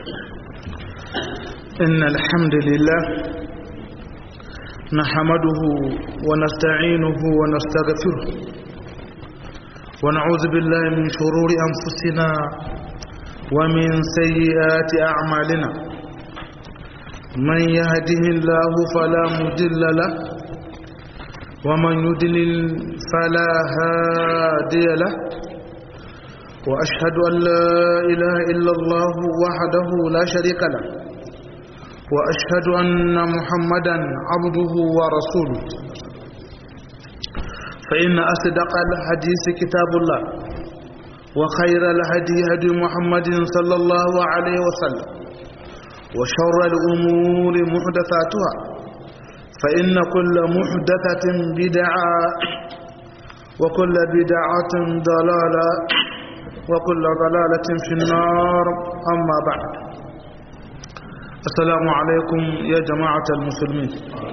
إن الحمد لله نحمده ونستعينه ونستغفره ونعوذ بالله من شرور أنفسنا ومن سيئات أعمالنا من يهده الله فلا مضل له ومن يضلل فلا هادي له وأشهد أن لا إله إلا الله وحده لا شريك له وأشهد أن محمدا عبده ورسوله فإن أصدق الحديث كتاب الله وخير الهدي هدي محمد صلى الله عليه وسلم وشر الأمور محدثاتها فإن كل محدثة بدعة وكل بدعة ضلالة وكل ضلالة في النار أما بعد السلام عليكم يا جماعة المسلمين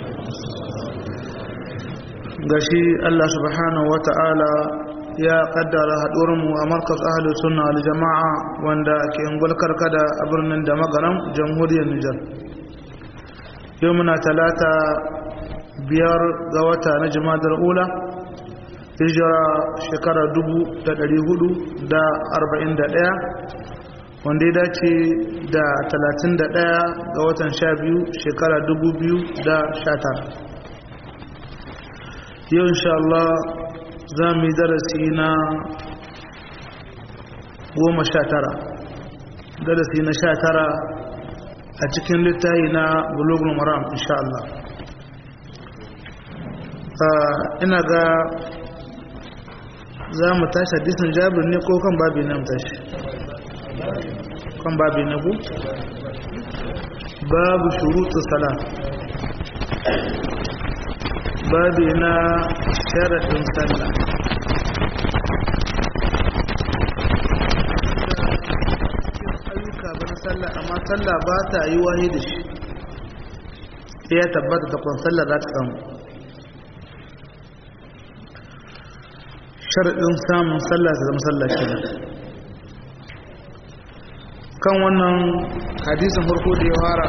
gashi Allah subhanahu wa ta'ala ya kaddara haɗurinmu a markas ahalus sunna al jama'a wanda ke ngulkar kada a birnin da magaran jamhuriyar Nijar yau muna talata biyar ga wata na jimadar ula hijira shekara dubu da ɗari hudu da arba'in da ɗaya wanda ya dace da talatin da ɗaya ga watan sha biyu shekara dubu biyu da sha tara yau insha Allah za mu yi darasi na goma sha tara darasi na sha tara a cikin littafi na bulogul maram insha Allah ina ga za mu tashi hadisin jabir ne ko kan babi na tashi kan babi na ku babu shurutu sala babi na sharaɗin sallah ayyuka ba na sallah amma sallah ba ta yi wahi da shi ya tabbata da kwan sallah za ta samu sharaɗin samun sallah ta zama sallah kenan kan wannan hadisin farko da ya fara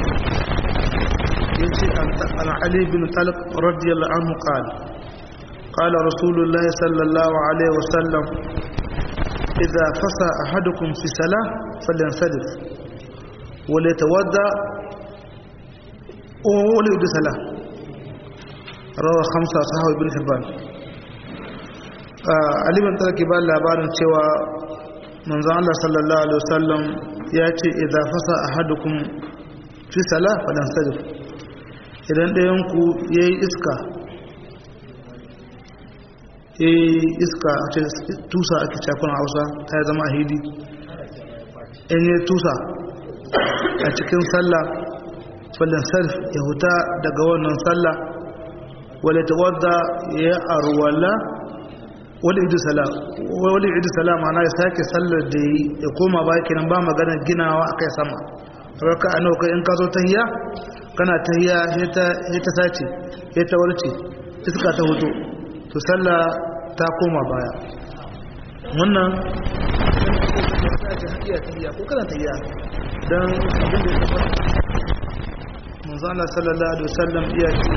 ya ce an ali bin talq radiyallahu anhu qala qala rasulullah sallallahu alaihi wasallam idza fasa ahadukum fi salah falyansadif wa litawadda wa la salah rawa khamsa sahabi ibn hibban ali bin talq ba labarin cewa manzon Allah sallallahu alaihi wasallam ya ce idza fasa ahadukum fi salah falan sajid idan ɗayan ku yayi iska eh iska a ce tusa ake cakon Hausa ta zama ahidi in yi tusa a cikin sallah falan sarf ya huta daga wannan sallah wala tawadda ya arwala wali idu salam wali idu salam ana ya sake sallar da yi ya koma ba kenan ba magana ginawa akai sama raka a nawa kai in ka zo tahiyya kana tahiyya sai ta sai ta sace sai ta warce iska ta huto to sallah ta koma baya wannan tahiyya ko kana tahiyya dan abin da ya tabbata manzo Allah sallallahu alaihi wasallam iya ce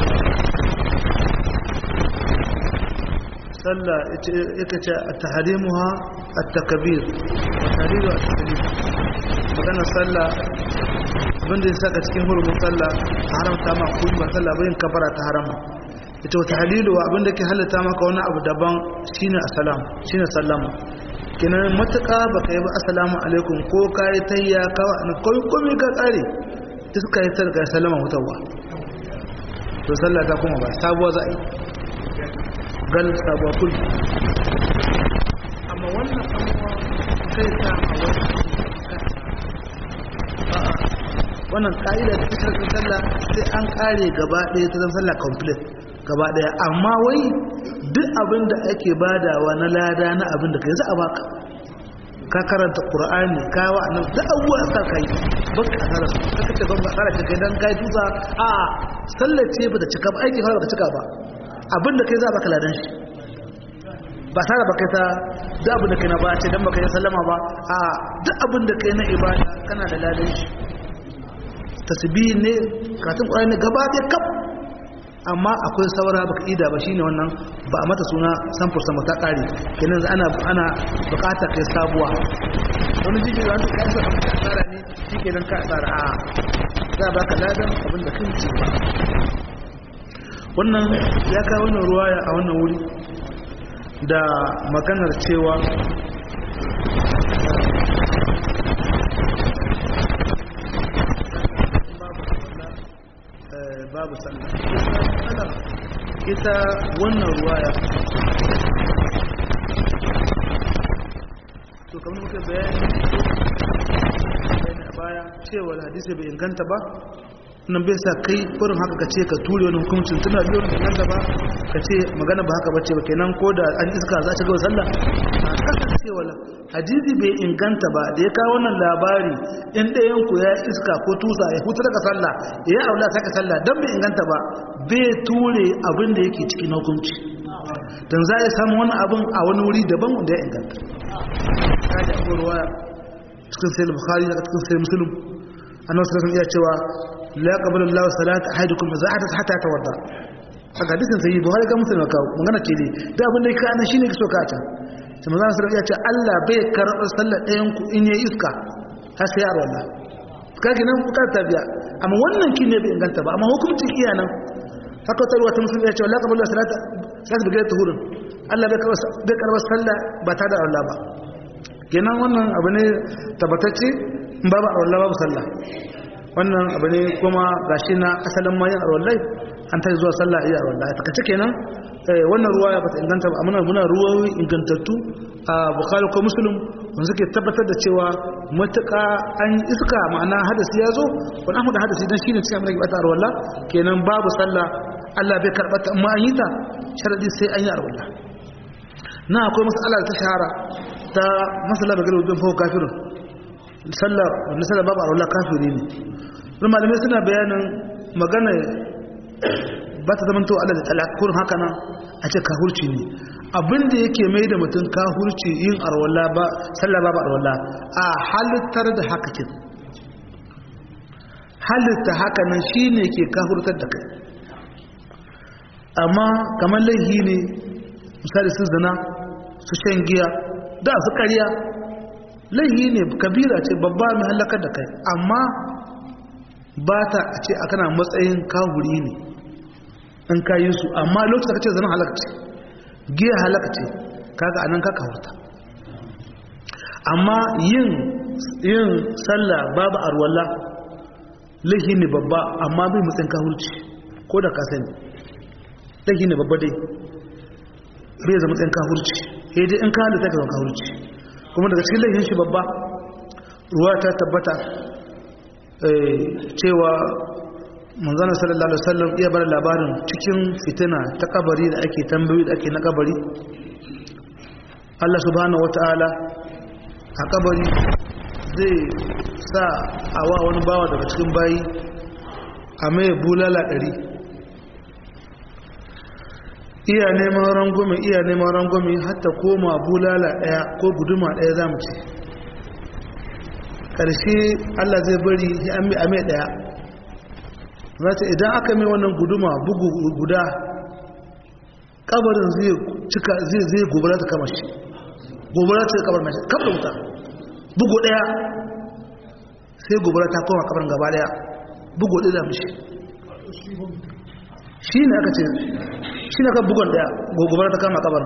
sallah ita ce a taharimuha a takabir a tahariru a takabir magana sallah abinda ya saka cikin hurumin sallah a haramta ma kuma ba sallah bayin kabara ta harama ita wata halilu abinda ke halitta maka wani abu daban shine assalam shine sallama kinan matuƙa baka yi ba assalamu alaikum ko ka yi tayya ka kawai komai ka tsare iska yi targa sallama hutawa to sallah ta kuma ba sabuwa za a yi gal sabuwa kul amma wannan abuwa kai ta a wannan ka'ida ta cikin sallah sai an kare gaba ɗaya ta zama sallah complete gaba ɗaya amma wai duk abin da ake badawa na lada na abin da kai za a baka ka karanta qur'ani ka wa nan da abuwa ka kai baka asara su kaka ce ban ba asara ce kai dan kai tusa a sallar ce ba ta cika ba aiki fara ba ta cika ba abin da kai za a baka ladan shi ba tare ba kai ta duk abin da kai na ba ce dan baka yi sallama ba a duk abin da kai na ibada kana da ladan shi tasbihi ne karatun qur'ani ne gaba da kaf amma akwai saura baka ida ba shine wannan ba a mata suna samfur sama ta kare kenan ana ana bukatar kai sabuwa wani jiji da wani kai sai ka tsara ne shikenan ka tsara a za ba ka ladan abin da kan ci ba wannan ya kawo wannan ruwaya a wannan wuri da maganar cewa babu sallah ita wannan ruwaya to kamar muka bayani a baya cewa hadisi bai inganta ba nan bai sa kai kurin haka ka ce ka ture wani hukuncin tuna biyu wani inganta ba ka ce magana ba haka ba ce ba kenan ko da an iska za ta gawa sallah a kasancewa hadisi bai inganta ba da ya kawo wannan labari in ɗayan ku ya iska ko tusa ya hutu daga sallah ya yi aula saka sallah don bai inganta ba bai ture abin da yake cikin hukunci don za a samu wani abin a wani wuri daban wanda ya inganta kaji abubuwa ruwa cikin sai bukhari da cikin sai musulun annabi sallallahu iya cewa la yaqbalu Allahu salata ahadukum idza ahdatha hatta tawadda a hadisin sai bukhari ga musulun kawo magana ce ne da abin da yake ana shine kiso ka ta sai manzo sallallahu ya ce Allah bai karɓar sallar ɗayan ku in yayi iska har sai yaro Allah kage nan bukar tabiya amma wannan kin ne bai inganta ba amma hukuncin iya nan haka tarwa ta musulmi ya ce la qabla salata salatu bi tuhurun Allah bai karɓar bai karɓar sallah ba ta da Allah ba kenan wannan abu ne tabbatacce in babu Allah babu sallah wannan abu ne kuma gashi na asalin mayan arwallai an ta zuwa sallah iya arwallai ta kace kenan wannan ruwaya ba ta inganta ba amma muna ruwayoyi ingantattu a bukhari ko muslim wanda suke tabbatar da cewa matuƙa an iska ma'ana hadasi ya zo wani amma da hadasi dan shine cikin amurka bata arwalla kenan babu sallah Allah bai karɓa ta amma an yi ta sharadi sai an yi arwalla na akwai mas'ala da ta shahara ta masala da galibin fawo kafirin sallah wanda sallah babu arwalla kafiri ne wani malamai suna bayanin magana ba ta zamanto Allah da talakkur haka nan a ce kahurci ne abinda yake mai da mutum kahurci yin arwala ba sallah ba arwala a halittar da haka kin halitta haka nan shine ke kahurtar da kai amma kamar laihi ne misali su zina su shan giya da su ƙarya laihi ne kabira ce babba mai halakar da kai amma ba ta a ce a kana matsayin kahuri ne in ka yi su amma lokacin da kace zan halaka ce giya halaka ce kaga anan ka kawurta amma yin yin sallah babu arwalla lahi ne babba amma bai mutsin kahurci ko da ka sani lahi ne babba dai bai zama mutsin kahurci sai dai in ka halitta ka zama kahurci kuma daga cikin lahin shi babba ruwa ta tabbata cewa manzana sallallahu alaihi wasallam iya bar labarin cikin fitina ta kabari da ake tambayi da ake na kabari Allah subhanahu wataala a kabari zai sa awa wani bawa daga cikin bayi a mai bulala ɗari iya neman rangwame iya neman rangwame hatta koma bulala ɗaya ko guduma ɗaya za mu ce ƙarshe Allah zai bari ya mai ɗaya zata idan aka mai wannan guduma bugu guda kabarin zai cika zai zai gobara ta kama shi gobara ta kabar mai kabar wuta bugu daya sai gobara ta koma kabarin gaba daya bugu daya mishi shi ne aka ce shi ne aka bugon daya gobara ta kama kabarin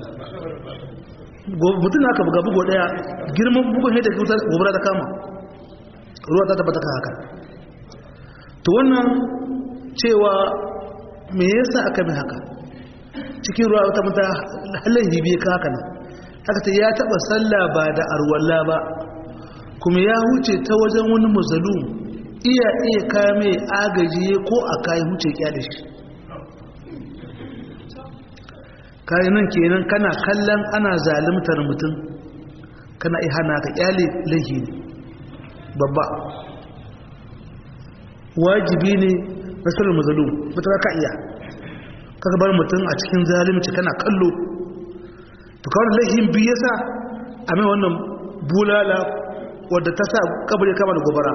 mutum aka buga bugu daya girman bugun ne da gobara ta kama ruwa ta tabbata haka to wannan cewa me yasa aka mai haka cikin ruwa wata mata halin hibe ka haka nan haka ta ya taba sallah ba da arwalla ba kuma ya huce ta wajen wani muzalum iya iya kame agaji ko a kayi huce kyale shi kayi nan kenan kana kallon ana zalimtar mutum kana ihana ka kyale laihi babba wajibi ne nasarar mazalum mutum ka iya kaga bar mutum a cikin zalimci kana kallo to kawai laifin biyu yasa a mai wannan bulala wadda ta sa kabari kama da gobara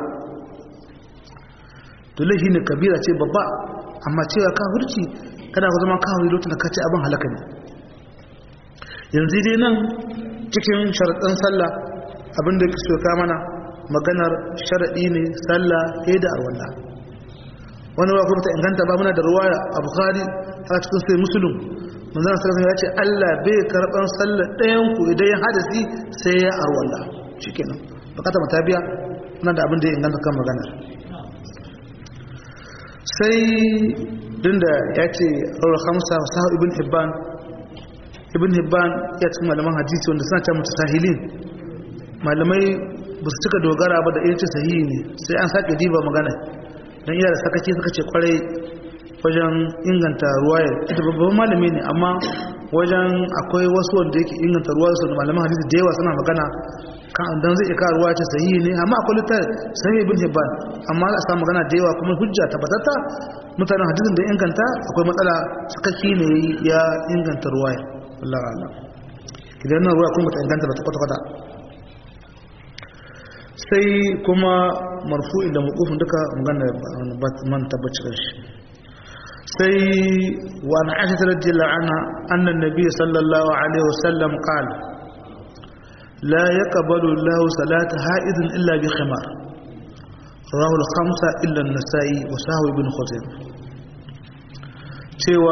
to laifi ne kabira ce babba amma cewa kafirci kada ku zama kawai lokacin da ka ce abin halaka ne yanzu dai nan cikin sharaɗin sallah abinda ke so ka mana maganar sharaɗi ne sallah ke da arwalla wani wa kuma ta inganta ba muna da ruwaya a bukari a cikin sai musulun manzana sarrafa ya ce allah bai karɓar sallah ɗayan ku idan ya hadasi sai ya arwalla shi kenan bukata mata biya muna da abin da ya inganta kan maganar sai dinda ya ce rawar hamsa sahu ibn hibban ibn hibban ya cikin malaman hadisi wanda suna ce mutu sahilin malamai ba su cika dogara ba da ce sahihi ne sai an sake diba magana don iya da sakaci suka ce kwarai wajen inganta ruwayar ita babban malami ne amma wajen akwai wasu wanda yake inganta ruwa su da malaman hadisi da yawa suna magana kan dan zai ika ruwa ce sahihi ne amma akwai littar sahihi ibn hibban amma za a samu magana da yawa kuma hujja tabbatatta mutanen hadisin da inganta akwai matsala sakaki ne ya inganta ruwayar Allah Allah idan nan ruwa kuma ta inganta ba ta kwata-kwata sai kuma marfu'in da mukufin duka magana man tabbaci shi sai wa an aisha ta rajila ana annan nabi sallallahu alaihi wasallam qala la yaqbalu Allahu salata ha'idin illa bi khimar rawahu al-khamsa illa an-nasa'i wa sahwi ibn khuzaimah cewa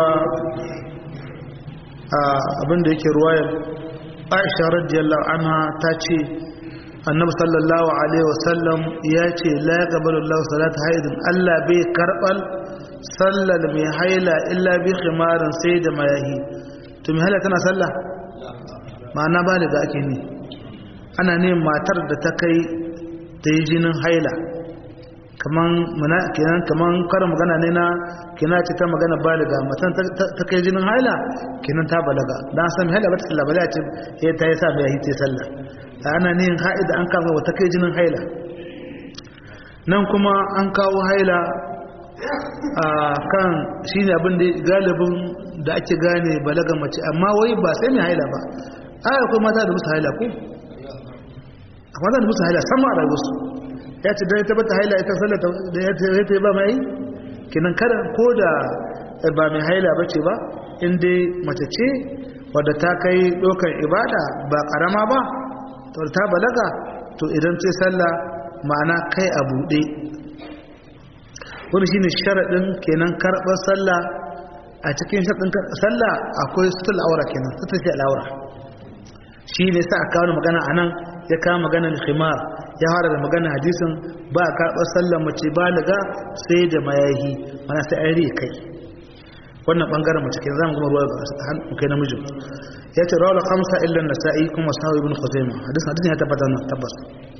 abinda yake ruwayar aisha radiyallahu anha ta ce annabi sallallahu alaihi wasallam ya ce la yaqbalu Allahu salata haidin Allah bai karbal sallar mai haila illa bi khimarin sai da mayahi to mai haila tana sallah ma'ana ba da ake ne ana ne matar da ta kai ta yi jinin haila kaman muna kenan kaman karin magana ne na kina ce ta magana baliga matan ta kai jinin haila kenan ta balaga dan san haila ba ta sallah bala ce eh ta yi sa mai yi ta sallah ta ana ne haida an kama wata kai jinin haila nan kuma an kawo haila a kan shine abin da galibin da ake gane balaga mace amma wai ba sai mai haila ba ai akwai mata da musu haila ko akwai mata da musu haila sama a rayuwarsu ya ce don ya tabbata haila ita sallata da ya ta yi ba mai kinan kada ko da ba mai haila ba ce ba inda mace ce wadda ta kai ɗaukar ibada ba ƙarama ba ta balaga to idan ce sallah ma'ana kai a buɗe wani shine sharaɗin kenan karɓar sallah a cikin sharaɗin sallah akwai sutul aura kenan sutul ce al'aura shi ne sa a kawo magana a nan ya kawo maganar khimar ya fara da magana hadisin ba a karɓar sallar mace baliga sai da mayahi mana sai an riye kai wannan ɓangaren mace ke zama gama ruwa ga kai namijin ya ce rawar kamsa illan na sa'i kuma sahu ibn khuzaima hadisin hadisin ya tabbata na tabbas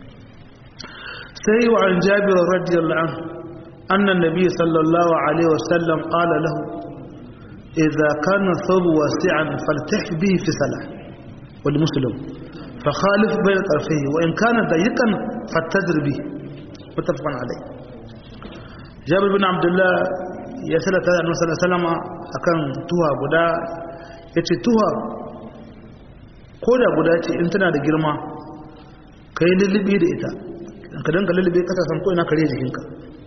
sai wa an jabir radiyallahu anhu anna nabi sallallahu alaihi wasallam qala lahu idza kana thawb wasi'an faltah bihi fi salah wal muslim فخالف بين طرفيه وإن كان ضيقا فاتدر به متفق عليه جابر بن عبد الله ya salata da annabi sallallahu akan tuha guda yace tuha ko da guda ce in tana da girma kai lullubi da ita ka danka lullubi kasa san ko ina kare jikinka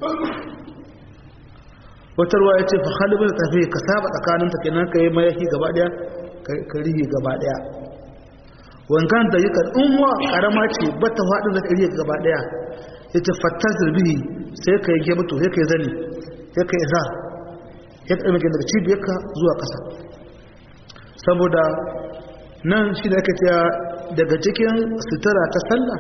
wata ruwa yace fa khalibu da tafi ka saba tsakaninta kenan kai mayafi gaba daya ka rige gaba daya wankan da yake umma karama ce bata fadin da kariya gaba daya yace fattazir bihi sai ka yanke mutu sai ka zani sai ka izar ya ka daga daga cibiyarka zuwa ƙasa saboda nan shi da aka cewa daga cikin sutura ta sallah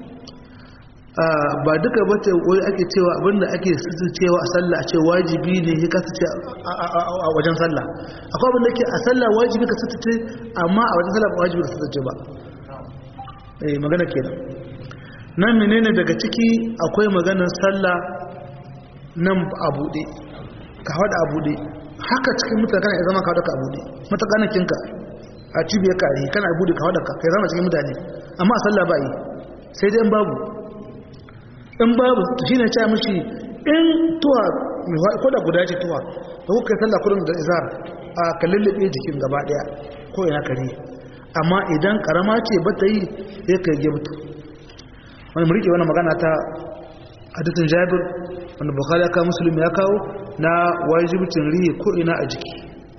ba duka bata wai ake cewa abinda ake cewa a sallah a ce wajibi ne ya kasance a wajen sallah akwai abinda ke a sallah wajibi ka sutuce amma a wajen sallah ba wajibi ka sutuce ba eh magana kenan nan menene daga ciki akwai maganar sallah nan a buɗe ka haɗa a buɗe haka cikin mutane kana zama ka haɗa ka a buɗe matakanakinka a cibiyar kare kana buɗe ka haɗa ka kai zama cikin mutane amma a sallah ba yi sai dai in babu in babu shi ne ce mishi in tuwa ko da guda ce tuwa da kuka yi sallah kurin da izar a ka lullube jikin gaba ɗaya ko ina kare amma idan karama ce ba ta yi sai ka gibta wani murike wani magana ta hadisin jabir wanda bukhari ya kawo musulmi ya kawo na wajibcin rihi ko ina a jiki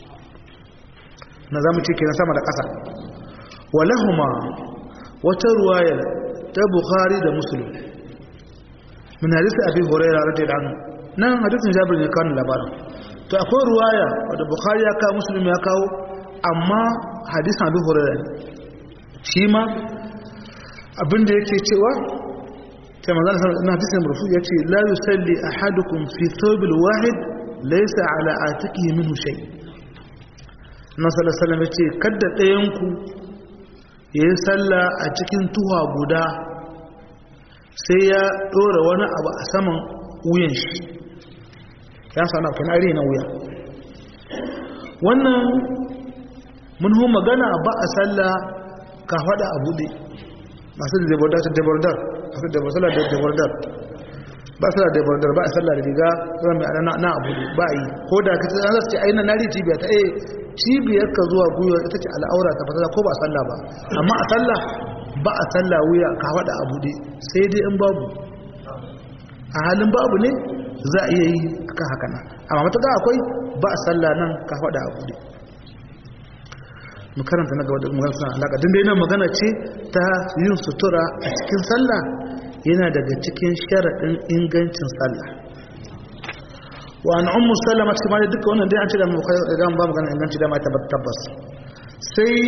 na zamu ce kenan sama da ƙasa walahuma wata ruwaya ta bukhari da musulmi min hadisi abi hurairah radiyallahu anhu nan hadisin jabir ne kawo labarin to akwai ruwaya wadda bukhari ya kawo musulmi ya kawo amma hadisin abi hurairah shi ma abinda yake cewa sai manzana sallallahu alaihi hadisin marfu yace la yusalli ahadukum fi thawbil wahid laysa ala atiqihi minhu shay na sallallahu alaihi wasallam yace kada ɗayan ku yayi sallah a cikin tuha guda sai ya dora wani abu a saman wuyan shi ya sana kana are na wuya wannan mun hu magana ba a sallah ka fada a bude masu da debordar su debordar masu da sallah da debordar ba sallah da debordar ba a sallah da riga zuwa mai ana na abu ba a yi ko da ka ce za su ce ainihin nari cibiya ta eh cibiyar ka zuwa gwiwa ita ce al'aura ta fasala ko ba a sallah ba amma a sallah ba a sallah wuya ka fada a bude sai dai in babu a halin babu ne za a iya yi akan haka nan amma matuƙa akwai ba a sallah nan ka fada a bude makaranta na gaba da magana suna alaƙa din dai nan magana ce ta yin sutura a cikin sallah yana daga cikin sharaɗin ingancin sallah wa an ummu sallama cikin ma duka wannan dai an ce da mu da ba magana inganci da ma tabbas sai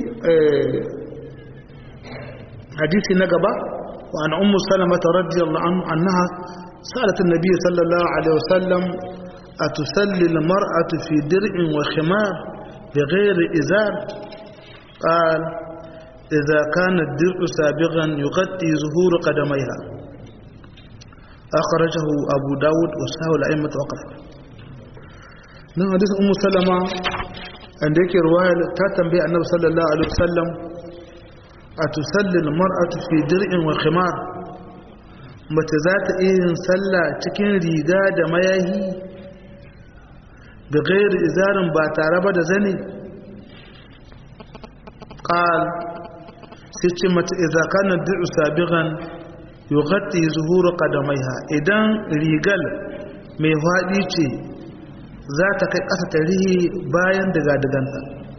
hadisi na gaba wa an ummu sallama radiyallahu anhu annaha سألت النبي صلى الله عليه وسلم أتسلي المرأة في درع وخمار بغير إزار قال إذا كان الدرع سابغا يغطي ظهور قدميها أخرجه أبو داود وسهو الأئمة وقفه من حديث أم سلمة عندك رواية تاتم النبي صلى الله عليه وسلم أتسلي المرأة في درع وخمار mace za ta iya yin sallah cikin riga da mayahi da gairi izarin ba tare ba da zane ƙal sai ce mata izakanar duk sabigan yugatti zuhuru kadamaiha idan rigal mai faɗi ce za ta kai ƙasa ta rihi bayan daga-daganta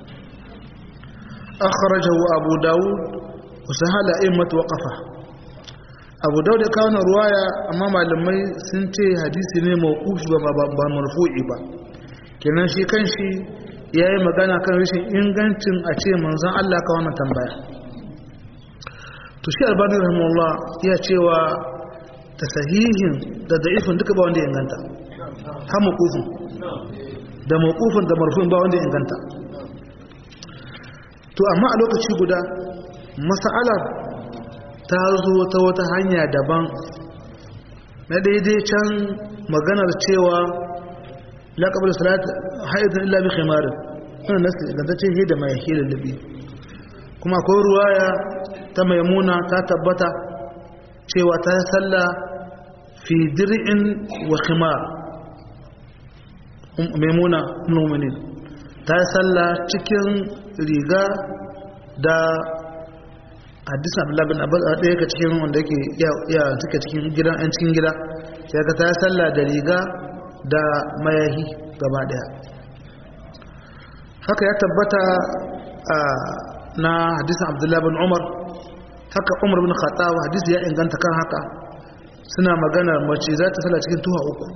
akharajahu abu dawud wasu hala immatu waƙafa abu dawud ya kawo ruwaya amma malamai sun ce hadisi ne mawqufi ba ba marfu'i ba kenan shi kanshi yayi magana kan rashin ingancin a ce manzon Allah ka wannan tambaya to shi albani rahimahullah ya cewa tasahihin da da'ifin duka ba wanda ya inganta ha mawqufin da mawqufin da marfu'in ba wanda ya inganta to amma a lokaci guda mas'alar ta zo ta wata hanya daban na daidai can maganar cewa laƙabar salat haidun illa bi khimarin wannan nasu gantacce he da mai hilin libi kuma akwai ruwaya ta maimuna ta tabbata cewa ta salla fi dir'in wa khimar maimuna mu'minin ta salla cikin riga da hadisun abdullahi bin abbas ɗaya ga cikin wanda yake ya suke cikin gidan yan cikin gida sai ka ta sallah da riga da mayahi gaba ɗaya haka ya tabbata na hadisun abdullahi bin umar haka umar bin khattab hadisi ya inganta kan haka suna magana mace za ta sallah cikin tuha uku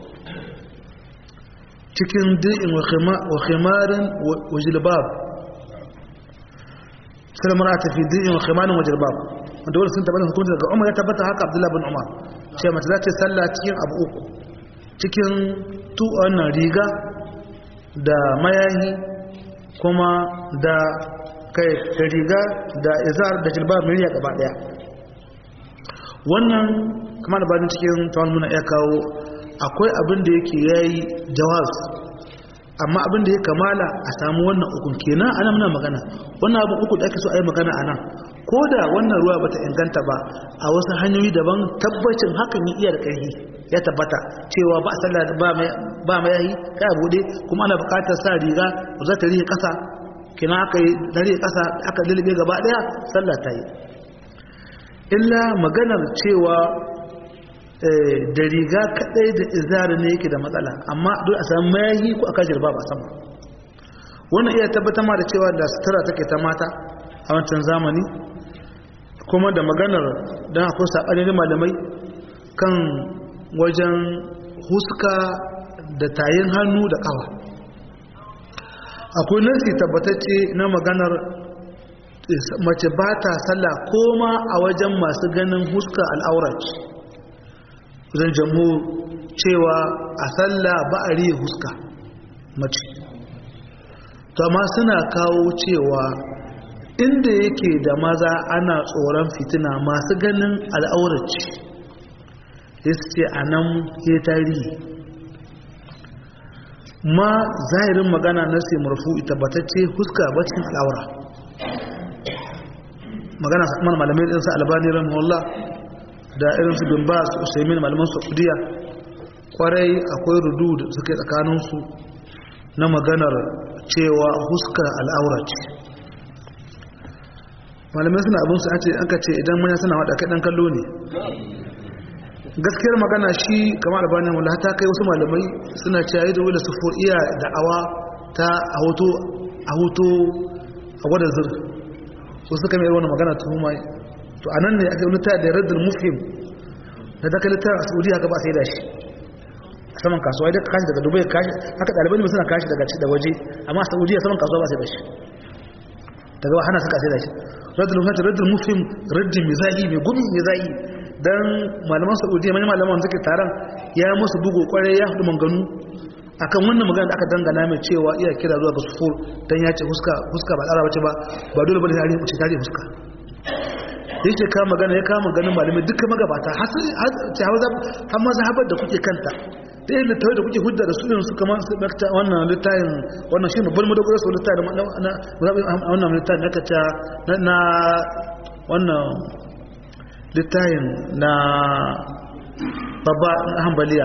cikin di'in wa khimarin wa jilbab sai mara ta fi dinin khimanin wa jirbab wanda wani sun tabbata hukunci daga umar ya tabbata haka abdullahi bin umar ce mace za ta sallah cikin abu uku cikin tu wannan riga da mayahi kuma da kai da riga da izar da jilbab mai gaba daya wannan kuma da bani cikin tawon muna iya kawo akwai abin da yake yayi jawaz amma abin da ya kamala a samu wannan ukun kenan ana muna magana wannan abin uku da ake so a yi magana a nan ko da wannan ruwa bata inganta ba a wasu hanyoyi daban tabbacin hakan ya iya da ƙarfi ya tabbata cewa ba a sallah ba mai yayi kai a bude kuma ana buƙatar sa riga za ta rihe ƙasa kina aka yi dare ƙasa aka lulube gaba ɗaya sallah ta yi illa maganar cewa da riga kaɗai da izari ne yake da matsala amma duk a samu mayahi ko a kashir ba ba sama wannan iya tabbatar ma da cewa da sutura take ta mata a wancan zamani kuma da maganar don akwai saɓanin malamai kan wajen huska da tayin hannu da ƙawa akwai nasi tabbatacce na maganar mace ba ta sallah koma a wajen masu ganin huska al'aurat zan jamu cewa a sallah ba a riye huska mace to amma suna kawo cewa inda yake da maza ana tsoron fitina masu ganin al'aurat ya ce a nan ya tarihi ma zahirin magana na sai murfu tabbatacce huska bacin al'aura magana mana malamai irin su albani rahimahullah da irin su bin bas usaimin malaman saudiya kwarai akwai rudu da suke tsakaninsu na maganar cewa huska al'aura ce malamai suna abin su a ce an ka ce idan manya suna waɗa kaɗan kallo ne gaskiyar magana shi kamar albanin wala ta kai wasu malamai suna cewa yi da wula su iya da'awa ta a hoto a hoto a gwada zir su suka mai wani magana ta huma to a nan ne aka yi ta da raddul mufhim da daga littar a saudiya gaba sai da shi a saman kasuwa idan ka kashi daga dubai kashi haka ɗalibai ne suna kashi daga da waje amma a saudiya saman kasuwa ba sai da shi daga hana suka sai da shi raddul mufhim raddul mufhim raddin mizahi mai gumi mizahi dan malaman saudiya manyan malaman suke taron ya musu bugu kwarai ya hudu manganu akan wannan magana da aka dangana mai cewa iya kira zuwa ga sufur dan ya ce huska huska ba tsara bace ba ba dole bane tare ce tare huska yake ka magana ya kama ganin malamai dukkan magabata har ce hawa har ma zahabar da kuke kanta da yin littawai da kuke hudda da su irin su kamar su bakta wannan littayin wannan shi babban madogara su littayin na wannan littayin da ka na wannan littayin na babba hambaliya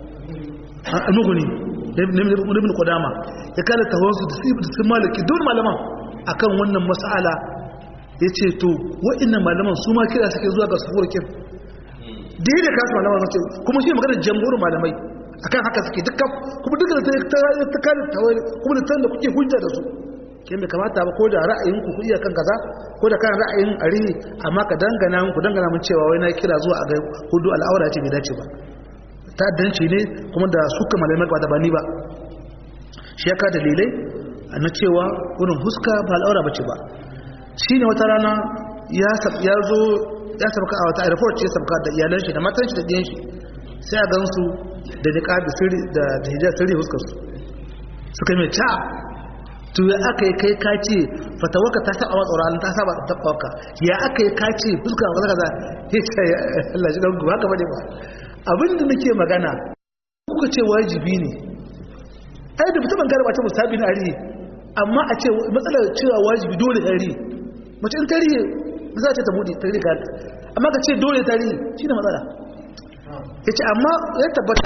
a nuguni ibn qudama ya kala tawansu da sun malaki don malaman akan wannan mas'ala yace to wa'annan malaman su ma kira suke zuwa ga sufurkin da yadda kasu malaman suke kuma shi magana jamhurin malamai akan haka suke dukkan kuma dukkan da ta kare tawai kuma da da kuke hujja da su ke mai kamata ba ko da ra'ayin ku ku iya kan kaza ko da kan ra'ayin arihi amma ka dangana mun ku dangana mun cewa wai na kira zuwa a ga hudu al'aura ce bai dace ba ta'addanci ne kuma da suka malamai ba da bani ba shi ya ka dalilai na cewa wurin huska ba al'aura bace ba shi ne wata rana ya zo ya sabka a wata airport ce sabka da iyalan shi da matan shi da ɗiyan shi sai a gan su da niqabi sirri da hijab sirri huskar su suka mai ta to ya aka yi kai kace fatawaka ta saba tsoron ta saba tabbaka ya aka yi kace fuska kaza kaza ya ce Allah shi dan haka bane ba abin da nake magana kuka ce wajibi ne ai da mutum gara ba ta musabi na ari amma a ce matsalar cewa wajibi dole ari mace in tarihi za ta ta bude tarihi ga amma ka ce dole tarihi shine matsala yace amma ya tabbata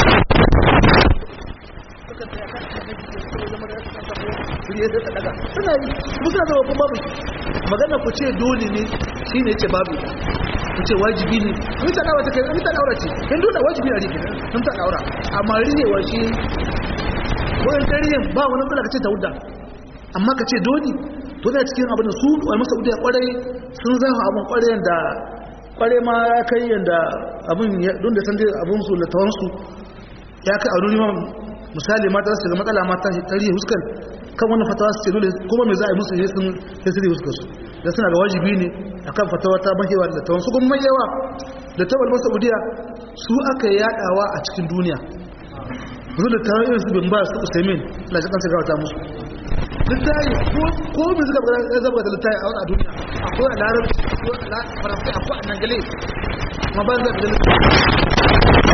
suna yi musa zama kuma babu magana ku ce dole ne shi ne ce babu ku ce wajibi ne mun ta daura ta kai mun ta daura ce in dole wajibi a rike mun ta daura amma rihewa shi wayan tarihin ba wani kula ka ce ta wuda amma ka ce dole to da cikin abin da su wal masaudiya kwarai sun zafa abin kwarai da kwarai ma ya kai yanda abin don da san dai abin su latawan su ya kai a duniya misali mata su ga matsala mata tarihi huskar kan wannan fatawa su ce dole kuma me za a yi musu ne sun tasiri huskar su da suna ga wajibi ne akan fatawa ta mahewa da tawon su kuma mahewa da tawar masa saudiya su aka yadawa a cikin duniya zuwa da tawar irin su bin ba su usaimin na shi kansa gawata musu littayi ko bin suka ya zaba da littayi a wani duniya akwai a larabci akwai a faransa akwai a nangale ma ba zai da littayi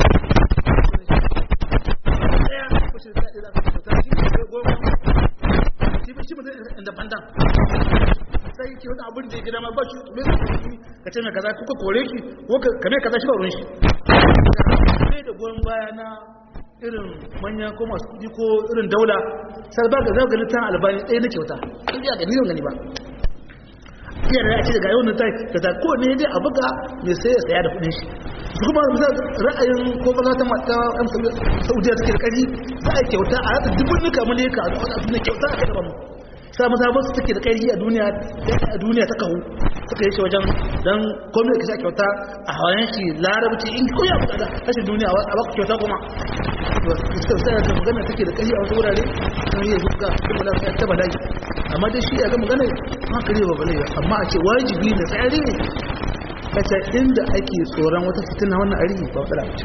independent sai ke wani abin da ya gida ma ba shi mai su ka ce mai kaza kuka kore shi ko ka mai kaza shi ba ruwan shi ne da goyon baya na irin manya ko masu kuɗi ko irin daula sai ba ga zaga littafin albani ɗaya na kyauta in ya gani yau gani ba iya da ya ce daga yau na tai da ta kowane dai a buga mai sai ya saya da kuɗin shi su kuma misal ra'ayin ko ba ta mata yan saudiya take da ƙari za a kyauta a rata dubun nuka mulika a duniya kyauta a kai mu sa masa ba su take da ƙari a duniya a duniya ta kawo suka yi shi wajen don komai ka sa kyauta a hawayen shi larabci in ko ya buɗa rashin duniya a baka kyauta kuma sai da magana take da ƙari a wasu wurare sun yi zuka kuma da ta bala'i amma dai shi ya ga magana hankali ba bala'i amma a ce wajibi na tsari ne kace inda ake tsoron wata fitina wannan ari ba fara ce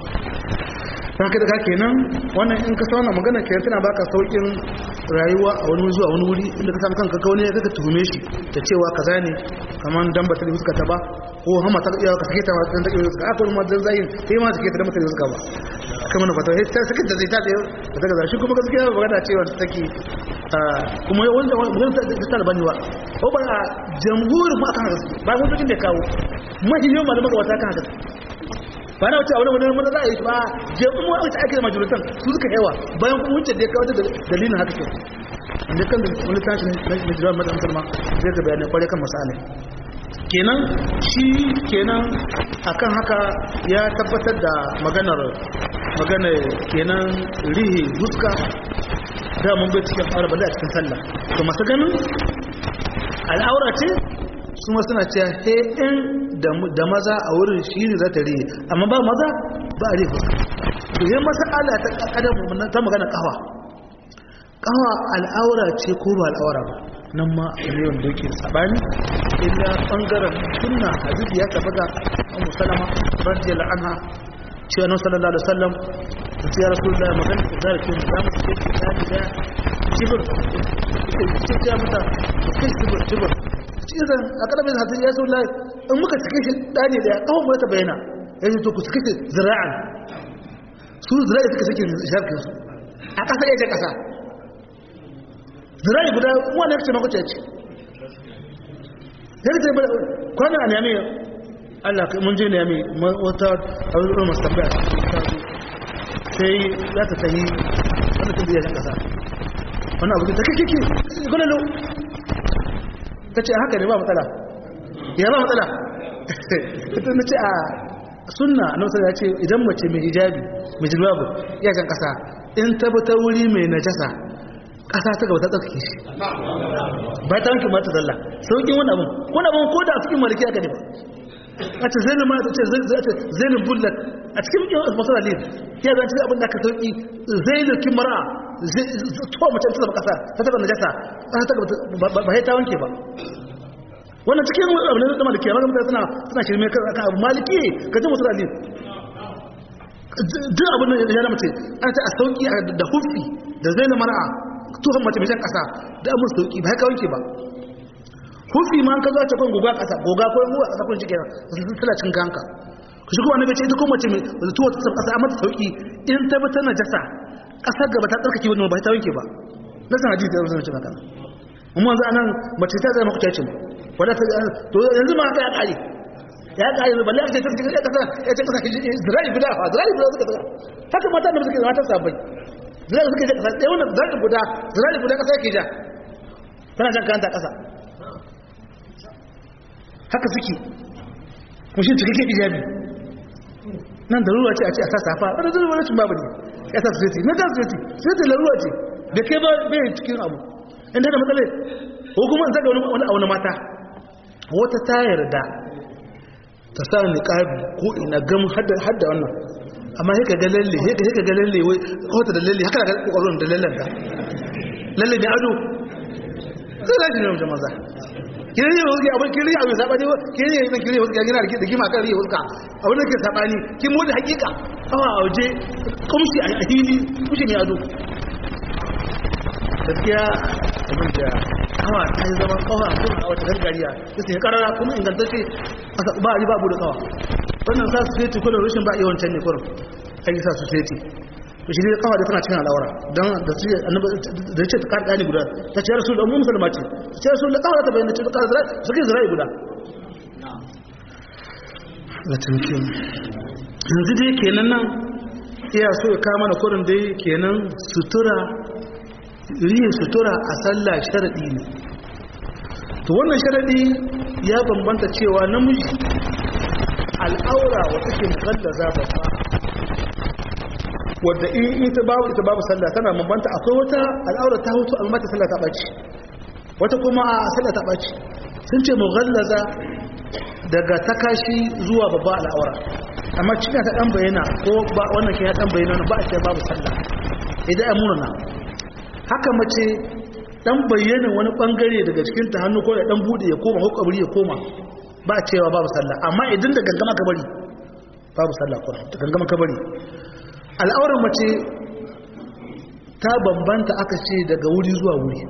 haka daga kenan wannan in ka sa wannan magana kenan tana baka saukin rayuwa a wani zuwa wani wuri inda ka samu kanka ka wani ya kaka tuhume shi da cewa kaza ne kamar dan ba ta fuska ta ba ko hama ta iya ka sake ta dan ta fuska aka wani madan zayin sai ma sake ta dan ta fuska ba kamar na fata sai sake da zai ta da daga shi kuma gaskiya ba ga cewa ta take kuma wanda wanda ta talabani ba ko ba jamhurin ma kan haka ba mun da kawo mahimmin malaman wata kan haka ba na wuce a wani wani mana za a yi ba jami'in wa wuce ake da majalisar su suka yawa bayan kuma wuce da ya kawo da dalilin haka ke inda kan da wani tashi na jiran madamtar ma zai ga bayanai kwarai kan masala kenan shi kenan akan haka ya tabbatar da maganar maganar kenan rihe huska da mun bai cikin aure bala a cikin sallah to masu ganin al'aura ce su ma suna cewa he in da maza a wurin shi ne za ta riye amma ba maza ba a riye fuska to yi masala ta kakadar ta magana kawa kawa al'aura ce ko ba al'aura ba nan ma a ne wanda yake sabani illa bangaren sunna hadisi ya taba ga ummu salama radiyallahu anha cewa nan sallallahu alaihi wasallam ta ce ya rasulullahi magana da zarafin da mu ce ta da jibir ce ta mata kai jibir jibir cizon a ƙarfin hatsi ya saula in muka cike shi ɗani da ya ƙawon mu ta bayyana ya ce to ku cike shi zira'an su zira'i suka cike shafin su a ƙasa ya ce ƙasa zira'i guda wani ya ce na kwace ce ya ce kwanan a nemi allah mun je nemi wata abubuwan masu tambaya sai za ta tahi wani tun biya ƙasa wani abu ta kake gwanalo ta ce haka ne ba matsala ya ba matsala ita na ce a sunna na wasu ya ce idan mace mai hijabi mai jilbabu ya can kasa in tabbata wuri mai najasa kasa ta gaba ta tsarki shi ba ta wanke mata zalla sauƙin wani abin wani abin ko da a cikin maliki aka ne ba a ce zainin ma ta ce zainin bullet a cikin masu dalil ya zan cikin abin da aka sauƙi zainin kimara tuwa mace ta zama kasa ta taba najasa kasa ta gaba ba ta wanke ba wannan cikin abin da maliki amma mutane suna suna shirme kan abu maliki ka ji masu dalil duk abin da ya mace ana ta a sauƙi da hufi da zainin mara tuhon mace mai jan kasa da abin sauƙi ba haka wanke ba hufi ma ka zo ta kan goga kasa goga ko yan a kasa kun cike suna cin kanka ku shi kuma annabi ce ita ko mace mai tuwa ta kasa amma ta sauki in ta bi ta najasa kasar gaba ta tsarkake wani ba ta wanke ba na san hadisi da zan ce maka amma yanzu anan mace ta zama kuta ce wala ta to yanzu ma haka ya kare ya kare balle a ce ta cikin kasa ya ce kasa zira'i guda fa zira'i guda suka tsaka haka mata da suke mata sabai zira'i suke kasa ɗaya wannan zira'i guda zira'i guda kasa yake ja tana jan kanta kasa haka suke kushin cikakken ijabi nan da ruwa ce a ce a sa safa wadda zai wani babu ne ya sa sosai na jan sosai sai ta laruwa ce da ke ba bai cikin abu in ta da matsala ko kuma in zaga wani abu na mata wata ta yarda ta sa ni ƙabi ko ina gam hadda wannan amma haka ga lalle haka ga lalle wai kawata da lalle haka ga kokarin da lallen ta lalle ne ado sai lafi ne mutum maza kire ne wuce abin kire abin sabani kire ne nan kire wuce gina da gima kan riya wuce abin da ke sabani kin mu da hakika kawa a waje kumshi a hili kushi ne ado gaskiya abin da kawa ta yi zama kawa a kuma a wata gargariya ta sai karara kuma ingantacce ba a yi babu da kawa wannan sa su sai kullum rashin ba yawan can ne kullum kan yi sa su sai to shi ne kawa da tana cikin al'aura don da su da ce ta karɗa ne guda ta ce rasu da mu musulma ce ta ce rasu da kawa ta bayyana ce ta karɗa su ke zirai guda na tunki yanzu dai kenan nan iya so ya kama na kurin dai kenan sutura riyin sutura a sallah sharaɗi ne to wannan sharaɗi ya bambanta cewa namiji al'aura wata ke mukallaza babba wadda in ita babu ita babu sallah tana bambanta akwai wata al'aura ta hutu amma ta sallah ta ɓaci wata kuma a sallah ta ɓaci sun ce mughallaza daga takashi zuwa babba al'aura amma cikin ta dan bayyana ko ba wannan ke ya dan bayyana ba a ce babu sallah idan ya murna haka mace dan bayyana wani bangare daga cikin ta hannu ko da dan bude ya koma ko kabari ya koma ba a cewa babu sallah amma idan da gangama kabari babu sallah ko da gangama kabari al'aurar mace ta bambanta aka ce daga wuri zuwa wuri